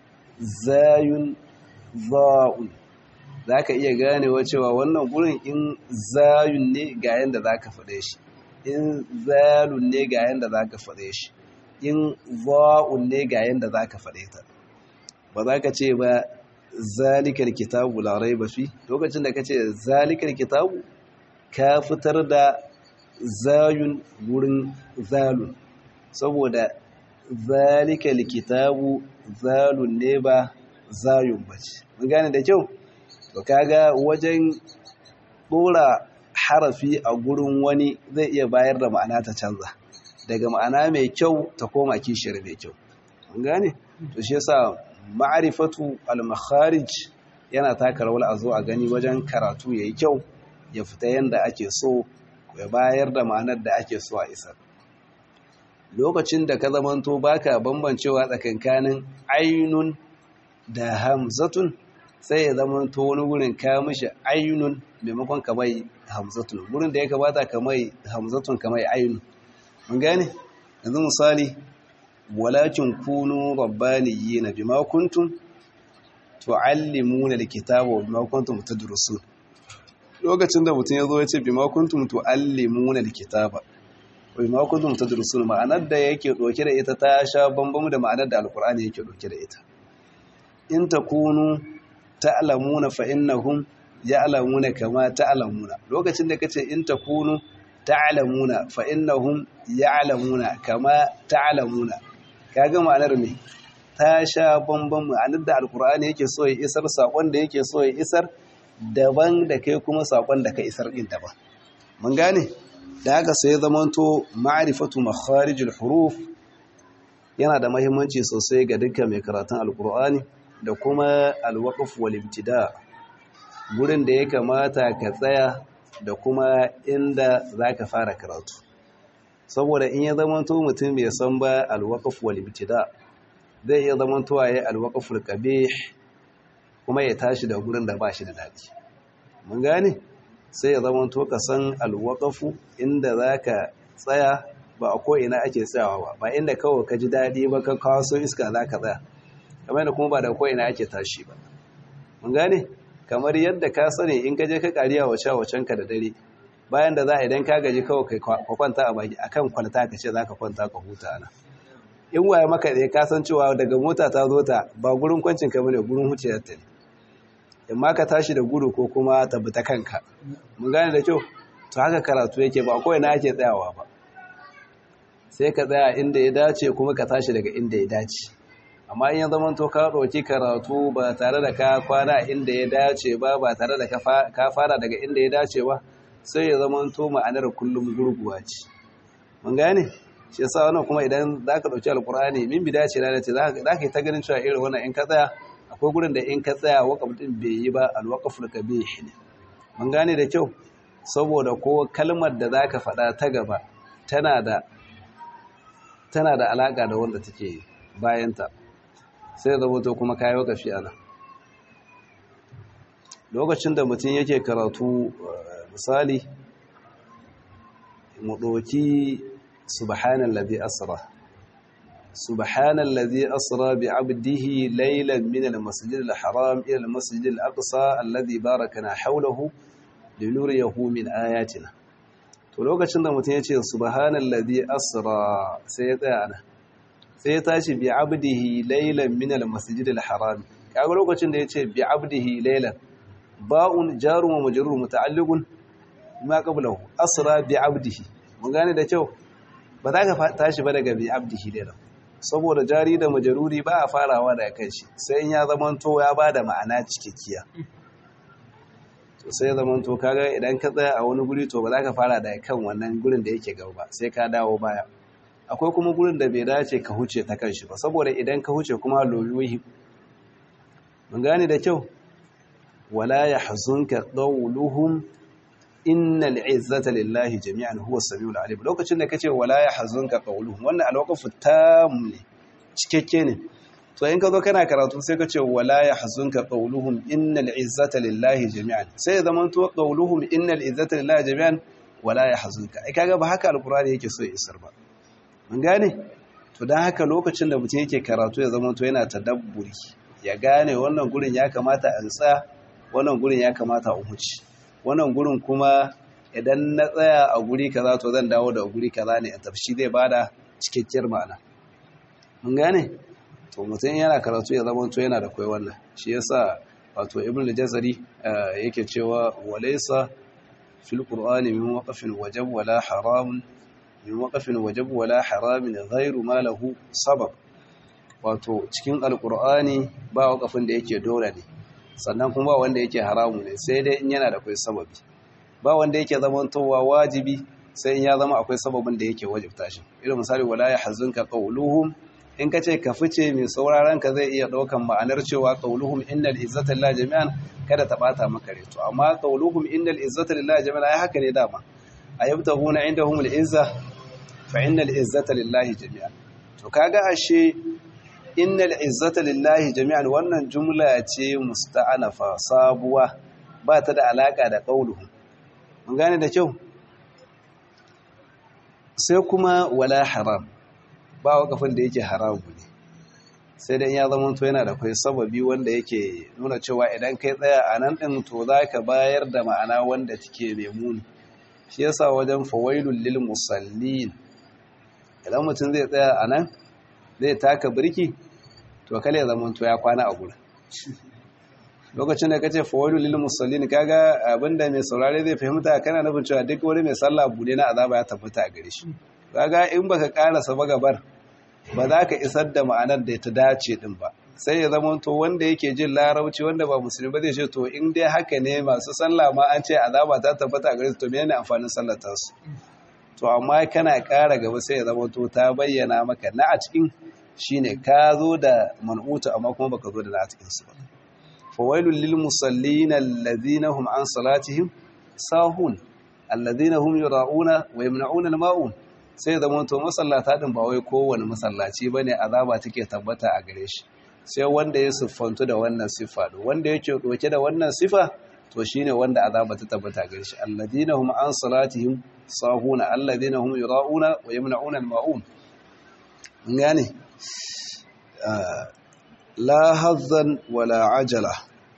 zayun za'un za ka iya ganewa cewa wannan gurin in zayun ne ga yadda za ka faɗe shi in zalun ne ga yadda za ka faɗe shi in za'un ne ga yadda za ka faɗe ta ba za ka ce ba zalikar kitabu larai ba fi lokacin da ka ce zalikar kitabu ka fitar da zayun gurin zalun saboda zalika likitabu zalun ne ba zayun bace mun gane da kyau to kaga wajen dora harafi a gurin wani zai iya bayar da ma'ana ta canza daga ma'ana mai kyau ta koma kishiyar mai kyau mun gane to shi yasa ma'rifatu al-makharij yana taka rawar a zo a gani wajen karatu yayi kyau ya fita yanda ake so ya bayar da ma'anar da ake so a isar lokacin da ka zamanto baka bambancewa tsakankanin ainun da hamzatun sai ya zamanto wani wurin ka mishi ainun maimakon ka mai hamzatun wurin da ya kamata ka mai hamzatun ka mai ainun mun gane yanzu misali walakin kunu rabbaniyina bima kuntum tuallimuna alkitaba wa bima kuntum tadrusun lokacin da mutum ya zo ya ce bima kuntum tuallimuna alkitaba bima kuntum tadrusun ma'anar da yake doke da ita ta sha bambamu da ma'anar da alkur'ani yake doke da ita in takunu ta'lamuna fa innahum ya'lamuna kama ta'lamuna lokacin da kace in takunu ta'lamuna fa innahum ya'lamuna kama ta'lamuna kaga ma'anar me ta sha bamban ma'anar da alkur'ani yake so ya isar sakon da yake so ya isar daban da kai kuma sakon da ka isar din daban mun gane da haka sai zamanto ma'rifatu makharijul huruf yana da mahimmanci sosai ga dukkan mai karatun alkur'ani da kuma alwaqf wal ibtida gurin da ya kamata ka tsaya da kuma inda zaka fara karatu saboda in ya zamanto mutum bai san ba alwaqf wal ibtida zai iya zamanto yayi alwaqf al qabih kuma ya tashi da gurin da ba shi da dadi mun gane sai ya zamanto ka san alwaqafu inda zaka tsaya ba a ko ina ake tsayawa ba ba inda kawai ka ji dadi ba ka kawo so iska zaka tsaya kamar da kuma ba da ko ina ake tashi ba mun gane kamar yadda ka sani in ka je ka kariya wace wacen ka da dare bayan da za a idan ka gaji kawai kai kwanta a baki akan kwalta ka ce zaka kwanta ka huta ana in waye maka da ka san cewa daga mota ta zo ta ba gurin kwancin ka bane gurin huciyar ta ne imma ka tashi da gudu ko kuma tabbata kanka mun gane da kyau to haka karatu yake ba kawai na ake tsayawa ba sai ka tsaya inda ya dace kuma ka tashi daga inda ya dace amma in ya zama to ka ɗauki karatu ba tare da ka kwana inda ya dace ba ba tare da ka fara daga inda ya dace ba sai ya zama to ma'anar kullum gurguwa ce mun gane shi yasa wannan kuma idan za ka ɗauki alkur'ani min bi dace na ce za ka yi ta ganin cewa irin wannan in ka tsaya akwai gurin da in ka tsaya wakaf din bai yi ba alwaqaful kabih ne mun gane da kyau saboda ko kalmar da zaka faɗa ta gaba tana da tana da alaka da wanda take bayan ta sai da wato kuma kai wakafi ana lokacin da mutum yake karatu misali mu doki subhanallazi asra سبحان الذي أسرى بعبده ليلا من المسجد الحرام إلى المسجد الأقصى الذي باركنا حوله لنريه من آياتنا to lokacin da mutum ya ce subhanallazi asra sai ya tsaya ana sai ya tashi bi abdihi laylan min almasjid alharam kaga lokacin da ya ce bi abdihi laylan ba'un jarun wa majrur muta'alliqun ma qablahu asra bi abdihi mun gane da kyau ba za ka tashi ba daga bi abdihi laylan saboda jari da majaruri ba a farawa da kai shi sai in ya zamanto ya ba da ma'ana cikakkiya to sai ya zamanto kaga idan ka tsaya a wani guri to ba za ka fara da kan wannan gurin da yake gaba sai ka dawo baya akwai kuma gurin da bai dace ka huce ta kan shi ba saboda idan ka huce kuma loyoyi mun gane da kyau wala yahzunka qawluhum innal izzata lillahi jami'an huwa samiul alim lokacin da kace wala yahzunka qawluhum wannan alwaqfu tam ne cikakke ne to in ka zo kana karatu sai kace wala yahzunka qawluhum innal izzata lillahi jami'an sai ya zama to qawluhum innal izzata lillahi jami'an wala yahzunka ai kaga ba haka alqur'ani yake so ya isar ba mun gane to dan haka lokacin da mutum yake karatu ya zama to yana tadabburi ya gane wannan gurin ya kamata a tsaya wannan gurin ya kamata a huce wannan gurin kuma idan na tsaya a guri kaza to zan dawo da guri kaza ne a tafshi zai bada cikakkiyar ma'ana mun gane to mutum yana karatu ya zama to yana da kai wannan shi yasa wato ibn al-jazari yake cewa walaysa fil qur'ani min waqfin wajab wala haram min waqfin wajab wala haram ghayru ma lahu sabab wato cikin alqur'ani ba waqfin da yake dole ne sannan kuma ba wanda yake haramu ne sai dai in yana da akwai sababi ba wanda yake zamantowa wajibi sai in ya zama akwai sababin da yake wajibta shi irin misali wala ya hazunka qawluhum in ka ce ka fice mai sauraron ka zai iya daukan ma'anar cewa qawluhum innal izzata lillahi jami'an kada ta bata maka rai to amma qawluhum innal izzata lillahi jami'an ai haka ne dama ayabtaguna indahumul izza fa innal izzata lillahi jami'an to kaga ashe innal izzata lillahi jami'an wannan jumla ce musta'anafa sabuwa ba ta da alaka da qauluhum mun gane da kyau sai kuma wala haram ba wakafin da yake haramu ne sai dan ya zama to yana da kai sababi wanda yake nuna cewa idan kai tsaya a nan din to zaka bayar da ma'ana wanda take mai muni shi yasa wajen fawailul lil musallin idan mutum zai tsaya a nan zai taka birki to kale ya zama to ya kwana a gurin lokacin da kace fawailu lil musallin kaga abinda mai saurare zai fahimta kana nufin cewa duk wani mai sallah bude na azaba ya tabbata a gare shi kaga in baka karasa ba gabar ba za ka isar da ma'anar da ta dace din ba sai ya zama to wanda yake jin larabci wanda ba musulmi ba zai ce to in dai haka ne masu sallah ma an ce azaba ta tabbata a gare su to menene amfanin sallar ta su to amma kana ƙara gaba sai ya zama to ta bayyana maka na a cikin shine ka zo da man'uta amma kuma baka zo da na a cikin su ba fawailul lil musallin alladhina hum an salatihim sahun alladhina hum yura'una wa yamna'una al-ma'un sai da to masallata din ba wai kowane masallaci bane azaba take tabbata a gare shi sai wanda ya siffantu da wannan sifa wanda yake doke da wannan sifa to shine wanda azaba ta tabbata a gare shi alladhina hum an salatihim sahuna alladhina hum yura'una wa yamna'una al-ma'un ngane la hazzan wala ajala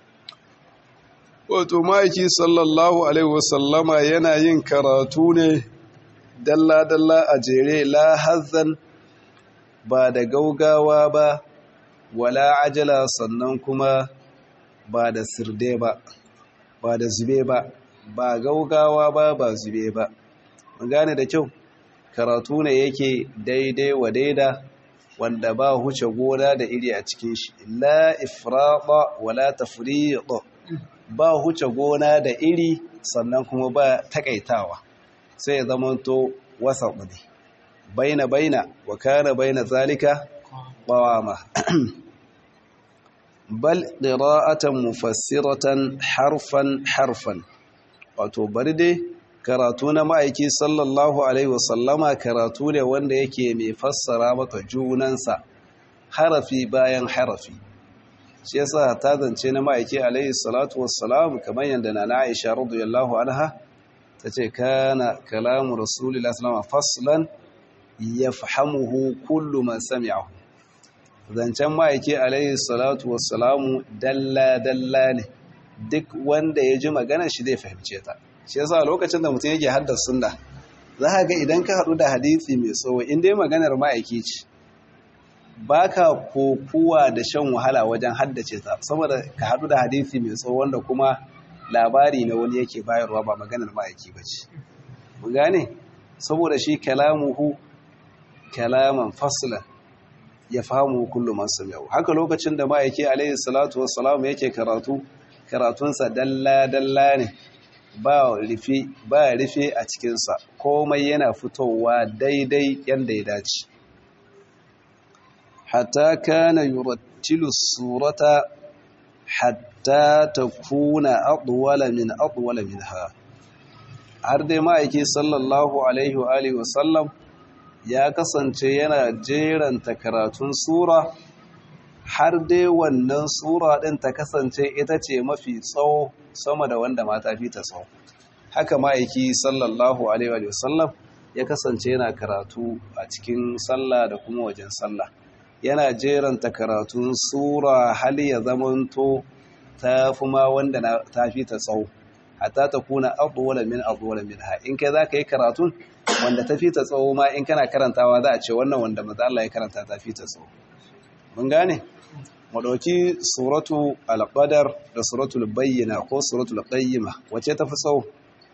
wato ma'aiki sallallahu alaihi wasallama yana yin karatu ne dalla-dalla a jere la hazzan ba da gaugawa ba wala ajala sannan kuma ba da sirde ba ba da zube ba ba gaugawa ba ba zube ba mun gane da kyau karatu ne yake daidai wa daida wanda ba huce gona da iri a cikin shi la ifrada wala tafriḍ ba huce gona da iri sannan kuma ba takaitawa sai ya zamanto wasa ne baina baina wa kana baina zalika qawama bal qira'atan mufassiratan harfan harfan wato bari dai karatu na ma'aiki sallallahu alaihi wasallama karatu ne wanda yake mai fassara maka junansa harafi bayan harafi shi yasa ta zance na ma'aiki alaihi salatu wassalam kamar yadda na Aisha radiyallahu anha tace kana kalamu rasulillahi sallallahu faslan yafhamuhu kullu man sami'ahu zancen ma'aiki alaihi salatu wassalamu dalla dalla ne duk wanda ya ji magana shi zai fahimce ta shi yasa lokacin da mutum yake haddar sunna za ka ga idan ka haɗu da hadisi mai tsawo in dai maganar ma'aiki ce ba ka kokuwa da shan wahala wajen haddace ta saboda ka haɗu da hadisi mai tsawo wanda kuma labari na wani yake bayarwa ba maganar ma'aiki ba ce mu gane saboda shi kalamuhu kalaman faslan ya fahimu kullum masu yau haka lokacin da ma'aiki alaihi salatu wassalamu yake karatu karatunsa dalla-dalla ne ba rufe ba rufe a cikinsa komai yana fitowa daidai yadda ya dace hatta kana yurattilu surata hatta takuna adwala min adwala minha har dai ma'aiki sallallahu alaihi wa alihi wasallam ya kasance yana jeranta karatun sura har dai wannan sura ɗin ta kasance ita ce mafi tsawo sama da wanda mata fi ta tsawo haka ma'aiki sallallahu alaihi wasallam ya kasance yana karatu a cikin sallah da kuma wajen sallah yana jeranta karatun sura hal ya zamanto ta fi ma wanda ta fi ta tsawo hatta ta kuna abuwala min abuwala min ha in kai za ka yi karatun wanda ta fi ta tsawo ma in kana karantawa za a ce wannan wanda maza Allah ya karanta ta fi ta tsawo mun gane mu ɗauki suratu al-qadar da suratul bayyina ko suratul qayyima wace ta fi tsawo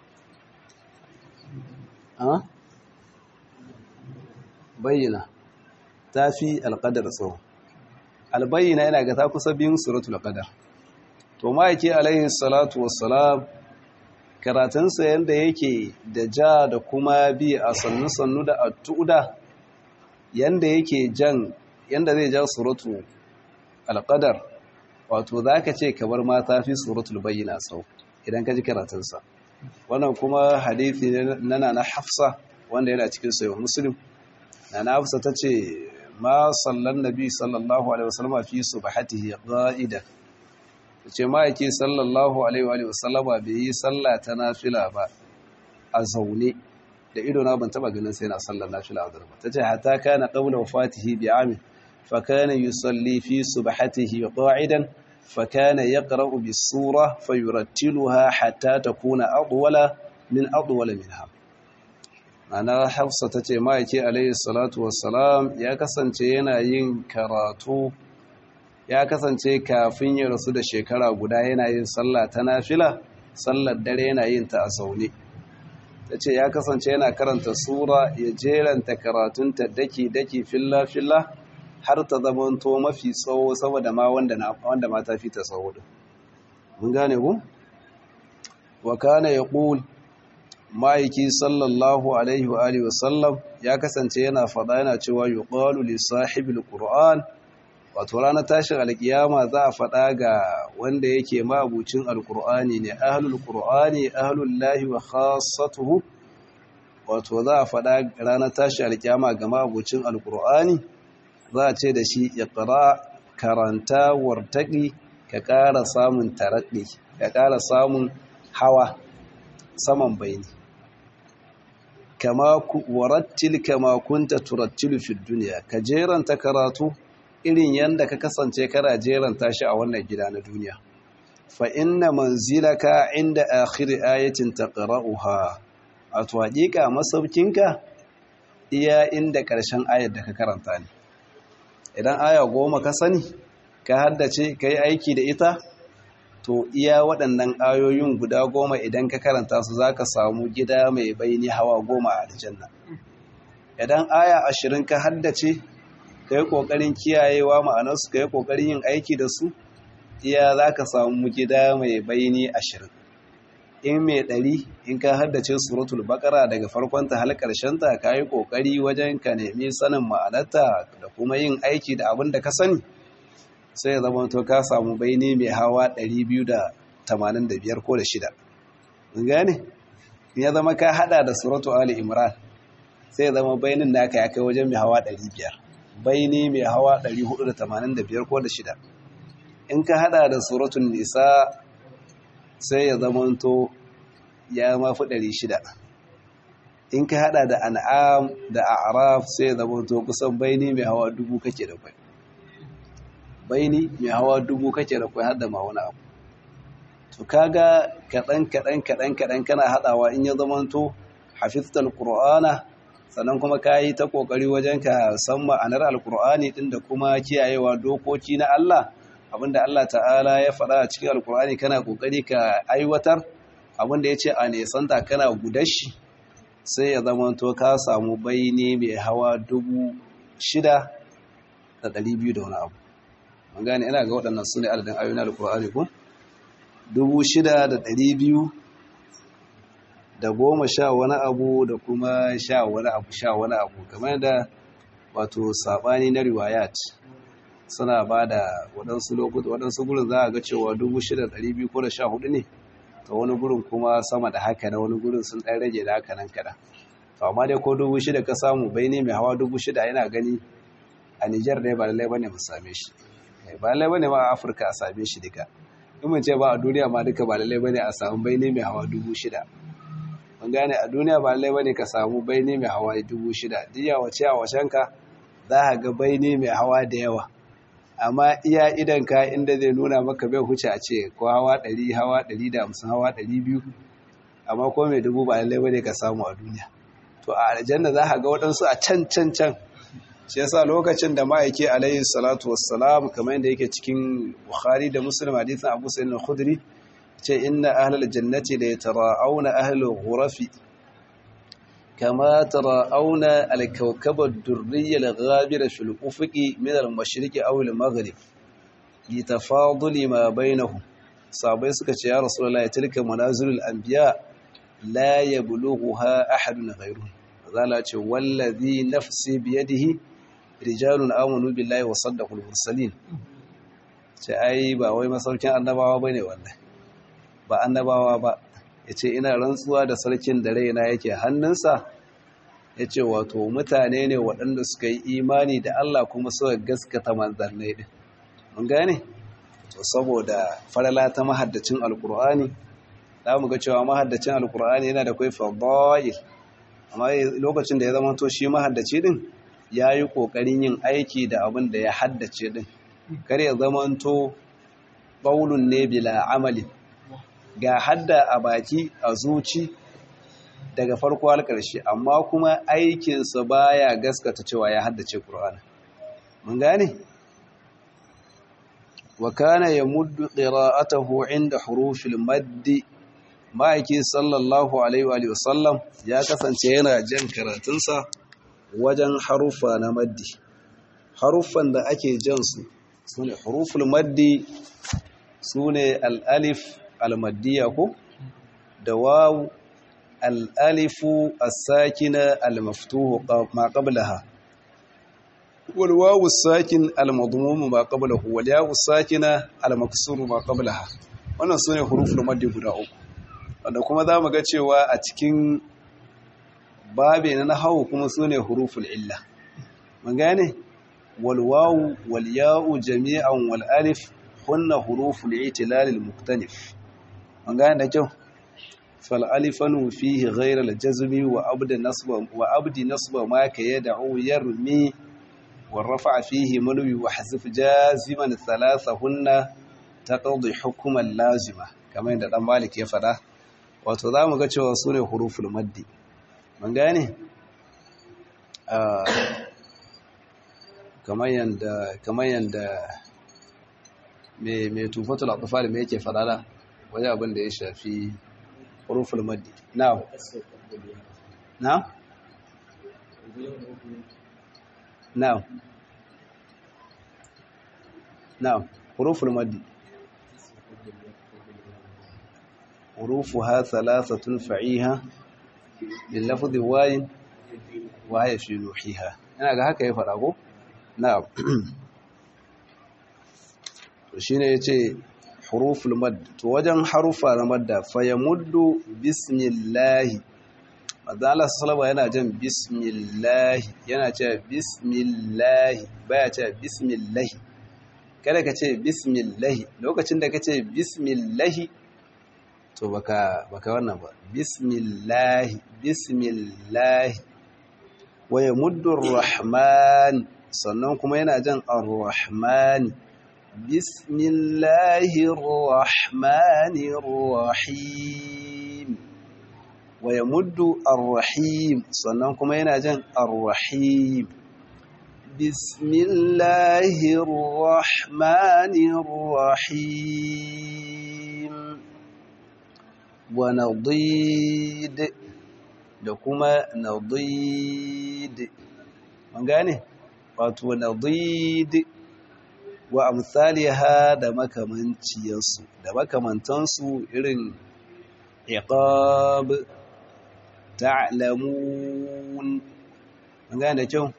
bayyina ta fi al-qadar tsawo al-bayyina yana ga ta kusa biyun suratul qadar to ma yake alaihi salatu wassalam karatunsa yadda yake da ja da kuma bi a sannu-sannu da attuda yadda yake jan yadda zai ja suratu alƙadar wato za ka ce kamar mata fi suratul bayyana sau idan ka ji karatunsa wannan kuma hadithi na na hafsa wanda yana cikin sayo muslim na na hafsa ta ce ma sallan nabi sallallahu alaihi wasallam fi subhatihi qa'idan ce ma'aiki sallallahu alaihi wasallama bai yi sallah ta nafila ba a zaune da ido na ban taba ganin sai na sallar nafila a zarba ta ce hata kana qabla wafatihi bi amin fa kana yusalli fi subhatihi qa'idan fa kana yaqra'u bis sura fa yurattiluha hatta takuna adwala min adwala minha ana hafsa ta ce ma'aiki alaihi salatu wassalam ya kasance yana yin karatu ya kasance kafin ya rasu da shekara guda yana yin sallah ta nafila sallar dare yana yin ta a zaune ta ce ya kasance yana karanta sura ya jeranta karatunta daki-daki filla-filla har ta zamanto mafi tsawo saboda ma wanda ma ta fi ta tsawo din mun gane ku wa kana yaqul ma'aiki sallallahu alaihi wa alihi wasallam ya kasance yana fada yana cewa yuqalu li sahibil qur'an wato ranar tashin alkiyama za a fada ga wanda yake mabucin alqur'ani ne ahlul qur'ani ahlul lahi wa khassatuhu wato za a fada ranar tashin alkiyama ga mabucin alqur'ani za a ce da shi iqra karanta wartaqi ka ƙara samun taraɗi ka ƙara samun hawa saman bayani kama warattil kama kunta turattilu fi duniya ka jeranta karatu irin yanda ka kasance kana jeranta shi a wannan gida na duniya fa inna manzilaka inda akhir ayatin taqra'uha a to hakika masaukinka iya inda karshen ayar da ka karanta ne idan aya goma ka sani ka haddace ka yi aiki da ita to iya waɗannan ayoyin guda goma idan ka karanta su za ka samu gida mai bayani hawa goma a aljanna idan aya ashirin ka haddace ka yi ƙoƙarin kiyayewa ma'anarsu ka yi ƙoƙarin yin aiki da su iya za ka samu gida mai bayani ashirin in mai ɗari in ka haddace suratul bakara daga farkonta har ƙarshenta ka yi ƙoƙari wajen ka nemi sanin ma'anarta da kuma yin aiki da abin da ka sani sai ya zama to ka samu baini mai hawa 285 ko da shida mun gane ya zama ka hada da suratu ali imran sai ya zama bainin naka ya kai wajen mai hawa 500 baini mai hawa 485 ko da shida in ka hada da suratun nisa sai ya zama to ya mafi 600 in ka hada da an'am da a'raf sai ya zama to kusan baini mai hawa dubu kake da kwai baini mai hawa dubu kake da kwai hada ma wani abu to kaga kaɗan kaɗan kaɗan kaɗan kana haɗawa in ya zamanto hafiztal qur'ana sannan kuma ka yi ta ƙoƙari wajen ka san ma'anar alƙur'ani ɗin da kuma kiyayewa dokoki na Allah abinda Allah ta'ala ya faɗa a cikin alƙur'ani kana ƙoƙari ka aiwatar abinda ya ce a nesanta kana gudashi sai ya zamanto ka samu baini mai hawa dubu shida da ɗari biyu da wani abu an gane ina ga waɗannan su ne adadin ayoyin alƙur'ani ko dubu shida da ɗari biyu da goma sha wani abu da kuma sha wani abu sha wani abu kamar da wato saɓani na riwayat suna ba da waɗansu lokuta waɗansu gurin za a ga cewa dubu shida da ɗari biyu ko da sha hudu ne ta wani gurin kuma sama da haka na wani gurin sun ɗan rage da haka nan kaɗan to amma dai ko dubu shida ka samu bai ne mai hawa dubu shida yana gani a Nijar ne ba lallai bane mu same shi ba lallai bane ma a Afirka a same shi duka in mun ce ba a duniya ma duka ba lallai bane a samu baini mai hawa dubu shida mun gane a duniya ba lallai bane ka samu baini mai hawa dubu shida diya wace a wacenka za ka ga baini mai hawa da yawa amma iya idan ka inda zai nuna maka bai huce a ce ko hawa ɗari hawa ɗari da hamsin hawa ɗari biyu amma ko mai dubu ba lallai bane ka samu a duniya to a aljanna za ka ga waɗansu a can can can shi yasa lokacin da ma'aiki alayhi salatu wassalam kamar yadda yake cikin bukhari da muslim hadithin abu sa'id al-khudri ce inna ahlal jannati la yatara'awna ahlul ghurafi kama tara'awna al-kawkaba ad-durriyya al-ghabira fil ufuqi min al-mashriqi aw al-maghrib li tafaduli ma bainahum sabai suka ce ya rasulullahi tilka manazilul anbiya la yablughuha ahadun ghayruhu zala ce wallazi nafsi biyadihi rijalun amanu billahi wa saddaqul mursalin ce ai ba wai masaukin annabawa bane wannan ba annabawa ba yace ina rantsuwa da sarkin da raina yake hannunsa yace wato mutane ne waɗanda suka yi imani da Allah kuma suka gaskata manzannai din mun gane to saboda farala ta mahaddacin alqur'ani za mu ga cewa mahaddacin alqur'ani yana da kai fadail amma lokacin da ya zama to shi mahaddaci din ya yi ƙoƙarin yin aiki da abin da ya haddace din kar ya zama to ƙaunun ne bila amali ga hadda a baki a zuci daga farko har ƙarshe amma kuma aikinsa baya gaskata cewa ya haddace ƙur'ani mun gane wa kana yamuddu qira'atahu inda hurufil maddi ma'aiki sallallahu alaihi wa sallam ya kasance yana jan karatunsa wajen harufa na maddi haruffan da ake jan su sune huruful maddi sune al-alif al-maddiya ko da wawu al-alifu as-sakina al-maftuhu ma qablaha wal wawu as-sakin al-madmum ma qablahu wal yawu as-sakina al-maksuru ma qablaha wannan sune huruful maddi guda uku wanda kuma za mu ga cewa a cikin babe na nahawu kuma su ne huruful illa mun gane walwawu walya'u jami'an wal alif hunna huruful itilal al muktanif mun gane da kyau fal alifanu fihi ghayra al jazmi wa abd nasba wa abdi nasba ma ka yad'u yarmi wa rafa'a fihi manwi wa hazf jaziman thalathahunna taqdi hukman lazima kamar yadda dan malik ya fada wato za mu ga cewa su ne huruful maddi mun gane kamar yanda kamar yanda me me tufatul atfal me yake fadada wani abin da ya shafi huruful maddi na'am na'am na'am na'am huruful maddi حروفها ثلاثة فعيها لللفظ واي وهي في نوحيها ina ga haka ya fara ko na'am to shine yace huruful mad to wajen harufa na madda fa yamuddu bismillah madalla sallallahu yana jan bismillah yana cewa bismillah baya cewa bismillah kada ka ce bismillah lokacin da ka ce bismillah to baka baka wannan ba bismillahi bismillahi wa yamuddu rahman sannan kuma yana jan ar-rahman bismillahir rahmanir rahim wa yamuddu ar-rahim sannan kuma yana jan ar-rahim bismillahir rahmanir rahim wa nadid da kuma nadid mun gane wato nadid wa amsaliha da makamanciyarsu da makamantansu irin iqab ta'lamun mun gane da kyau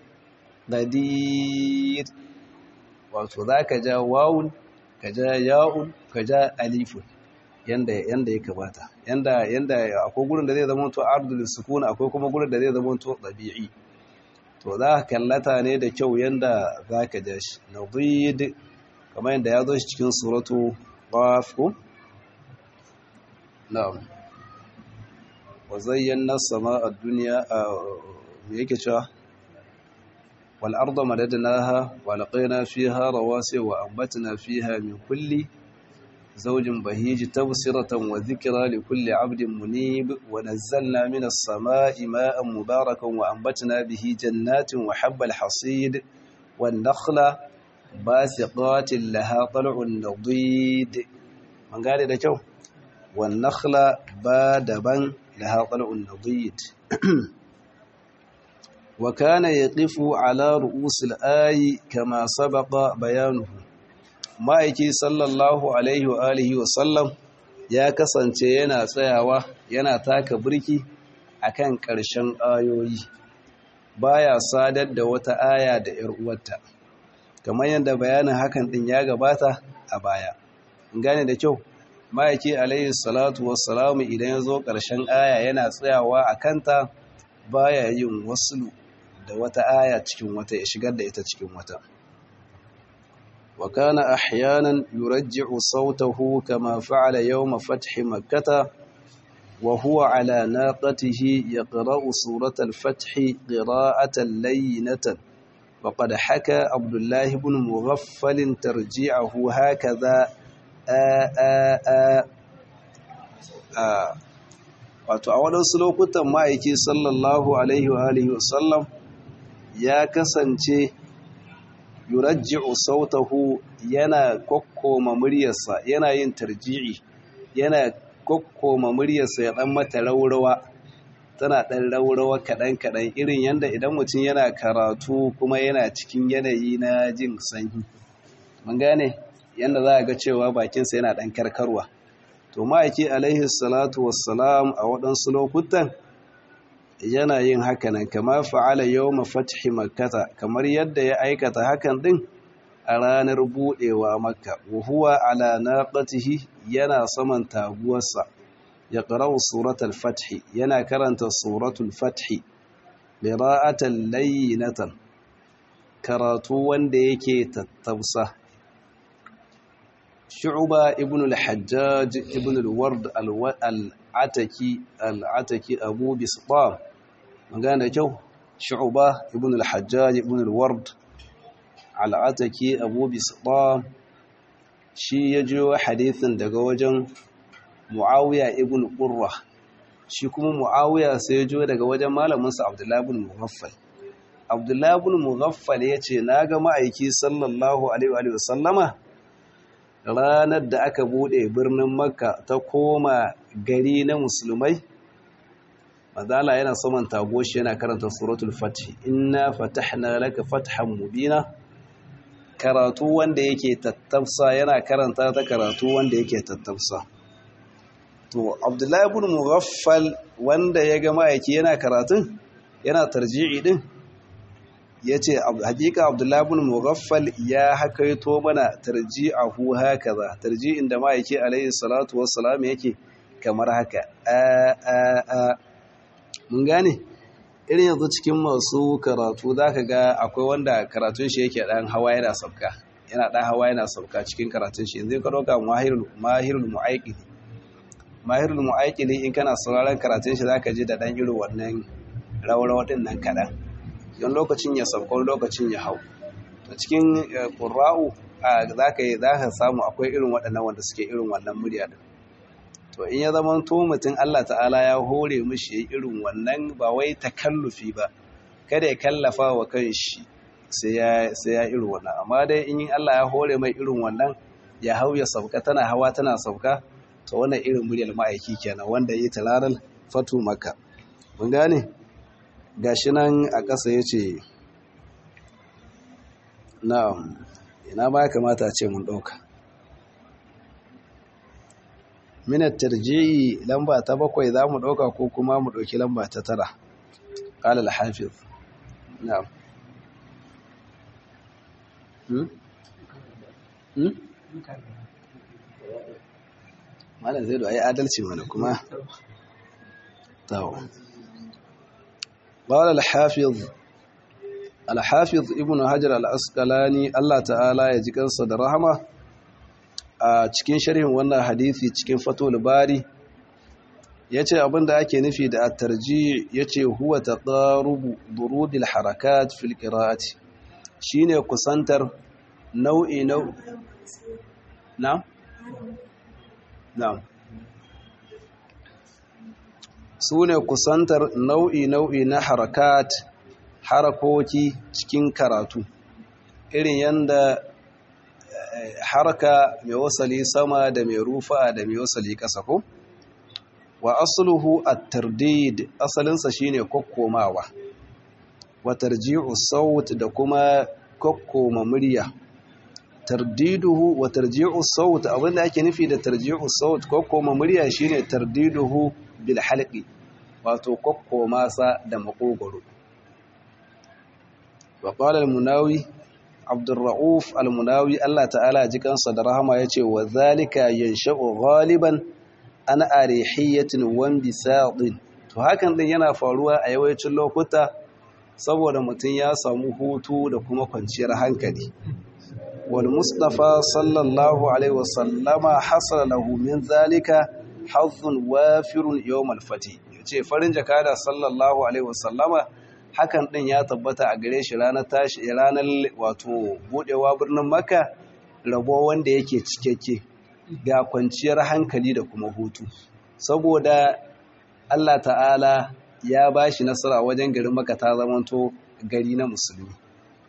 nadid wato zaka ja wawun ka ja ya'un ka ja alifun yanda yanda ya kamata yanda yanda akwai gurin da zai zama to ardul sukun akwai kuma gurin da zai zama to dabi'i to za ka kallata ne da kyau yanda zaka ja shi nadid kamar yanda ya zo shi cikin suratu qaf ko na'am wa zayyana samaa ad-dunya me yake cewa wal arda madadnaha wa laqayna fiha rawasi wa anbatna fiha min kulli زوج بهيج تبصرة وذكرى لكل عبد منيب ونزلنا من السماء ماء مباركا وأنبتنا به جنات وحب الحصيد والنخل باسقات لها طلع نضيد من قال ده جو والنخل بادبا لها طلع نضيد وكان يقف على رؤوس الآي كما سبق بيانه ma'aiki sallallahu alaihi wa alihi wa sallam ya kasance yana tsayawa yana taka birki akan ƙarshen ayoyi baya sadar da wata aya da ‘yar uwarta kamar yadda bayanin hakan ɗin ya gabata a baya gane da kyau ma'aiki alaihi salatu wassalamu idan ya zo ƙarshen aya yana tsayawa a kanta baya yin wasulu da wata aya cikin wata ya shigar da ita cikin wata وكان أحيانا يرجع صوته كما فعل يوم فتح مكة وهو على ناقته يقرأ سورة الفتح قراءة لينة وقد حكى عبد الله بن مغفل ترجيعه هكذا آ آ آ آ wato a waɗansu lokutan ma'aiki sallallahu alaihi wa alihi wasallam ya kasance yurajji'u sautahu yana kokkoma muryarsa yana yin tarji'i yana kokkoma muryarsa ya dan mata raurawa tana dan raurawa kadan kadan irin yanda idan mutum yana karatu kuma yana cikin yanayi na jin sanyi mun gane yanda za a ga cewa bakinsa yana dan karkarwa to ma'aiki alaihi salatu wassalam a waɗansu lokutan yana yin hakanan kama fa'ala yawma fathi makkata kamar yadda ya aikata hakan din a ranar budewa makka wa huwa ala naqatihi yana saman taguwarsa ya qara'u suratul fathi yana karanta suratul fathi qira'atan layyinatan karatu wanda yake tattausa shu'ba ibn al-hajjaj ibn al-ward al-ataki al-ataki abu bistam magana kyau shu'ba ibn al-hajjaj ibn al-ward al-ataki abu bistam shi ya jiyo hadithin daga wajen muawiya ibn qurra shi kuma muawiya sai ya jiyo daga wajen malaminsa abdullahi ibn mughaffal abdullahi ibn mughaffal yace naga ma'aiki sallallahu alaihi wa sallama ranar da aka bude birnin makka ta koma gari na musulmai madala yana saman tagoshi yana karanta suratul fatih inna fatahna laka fathan mubina karatu wanda yake tattafsa yana karanta ta karatu wanda yake tattafsa to abdullahi ibn mughaffal wanda ya ga ma'aiki yana karatun yana tarji'i din yace hakika abdullahi ibn mughaffal ya hakaito mana tarji'ahu hakaza tarji'in da ma'aiki alayhi salatu wassalam yake kamar haka a a a mun gane irin yanzu cikin masu karatu zaka ga akwai wanda karatun shi yake dan hawa yana sauka yana dan hawa yana sauka cikin karatun shi yanzu ka dauka mahirul mahirul mu'aqqili mahirul mu'aqqili in kana sauraron karatun shi zaka ji da dan irin wannan rawarawa din nan kadan don lokacin ya sauka lokacin ya hau to cikin qurra'u zaka yi zaka samu akwai irin waɗannan wanda suke irin wannan murya din to in ya zama to mutum Allah ta'ala ya hore mishi irin wannan ba wai takallufi ba kada ya kallafa wa kanshi sai ya sai ya irin wannan amma dai in Allah ya hore mai irin wannan ya hau ya sauka tana hawa tana sauka to wannan irin muryar ma'aiki kenan wanda yi talaral fatu maka mun gane gashi nan a ƙasa yace na'am ina ba kamata a ce mun ɗauka minar tarji'i lamba ta bakwai za mu ɗauka ko kuma mu ɗauki lamba ta tara ƙalal hafiz na'am malam zai da ai adalci mana kuma tawo ƙalal hafiz al-hafiz ibn hajar al-asqalani Allah ta'ala ya ji kansa da rahama a cikin sharhin wannan hadisi cikin fatul bari yace abinda ake nufi da at-tarji yace huwa taqarubu durudil harakat fil qira'ati shine kusantar nau'i nau na na sune kusantar nau'i nau'i na harakat harakoki cikin karatu irin yanda haraka mai wasali sama da mai rufa da mai wasali ƙasa ko wa asluhu at-tardid asalinsa shine kokkomawa wa tarji'u saut da kuma kokkoma murya tardiduhu wa tarji'u saut abinda ake nufi da tarji'u saut kokkoma murya shine tardiduhu bil halqi wato kokkoma sa da makogoro wa qala al-munawi Abdurra'uf al-Munawi Allah ta'ala jikansa da rahama yace wa zalika yansha'u ghaliban an arihiyatin wan bisadin to hakan din yana faruwa a yawancin lokuta saboda mutum ya samu hutu da kuma kwanciyar hankali wal mustafa sallallahu alaihi wasallama hasala lahu min zalika hazzun wafirun yawm al-fati yace farin jakada sallallahu alaihi wasallama hakan ɗin ya tabbata a gare shi ranar tashi ranar wato budewa birnin maka rabo wanda yake cikakke ga kwanciyar hankali da kuma hutu saboda Allah ta'ala ya ba shi nasara wajen garin maka ta zamanto gari na musulmi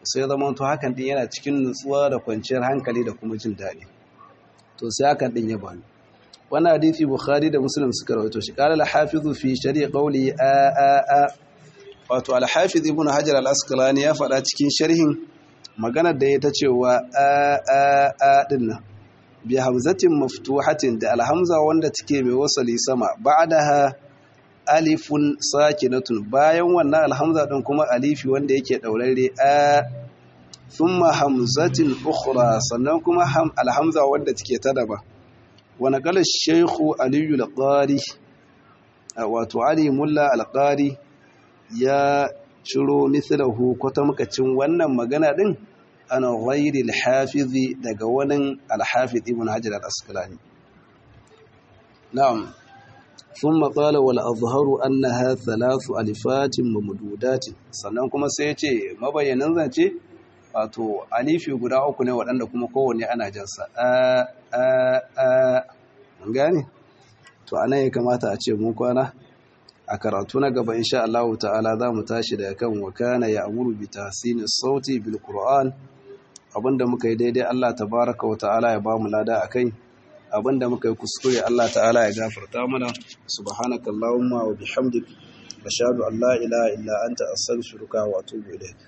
sai zama to hakan din yana cikin nutsuwa da kwanciyar hankali da kuma jin daɗi to sai hakan din ya bani wannan hadisi bukhari da muslim suka rawaito shi qala al-hafiz fi shari' qawli a a a wato al-hafiz ibn hajar al-asqalani ya faɗa cikin sharhin maganar da ya ta cewa a a a din nan bi hamzatin maftuhatin da alhamza wanda take mai wasali sama ba'daha alifun sakinatun bayan wannan alhamza din kuma alifi wanda yake daurare a thumma hamzatin ukhra sannan kuma alhamza wanda take ta daba wa naqala shaykhu aliyu al-qari wato ali mulla al-qari ya ciro mithlahu kwatamkacin wannan magana din ana ghairi al-hafizi daga wani al-hafiz ibn hajar al-asqalani na'am ثم قال والأظهر أنها ثلاث ألفات ممدودات sannan kuma sai ya ce mabayyanin zance wato alifi guda uku ne waɗanda kuma kowanne ana jansa a a a gane to anan ya kamata a ce mun kwana a karatu na gaba insha Allah ta'ala za mu tashi daga kan wakana ya amuru bi tahsini sauti bil qur'an abinda muka yi daidai Allah tabaraka wa ta'ala ya ba mu lada akai abinda muka yi kuskure Allah ta'ala ya gafarta mana subhanakallahumma wa bihamdik ashhadu an la ilaha illa anta astaghfiruka wa atubu ilayk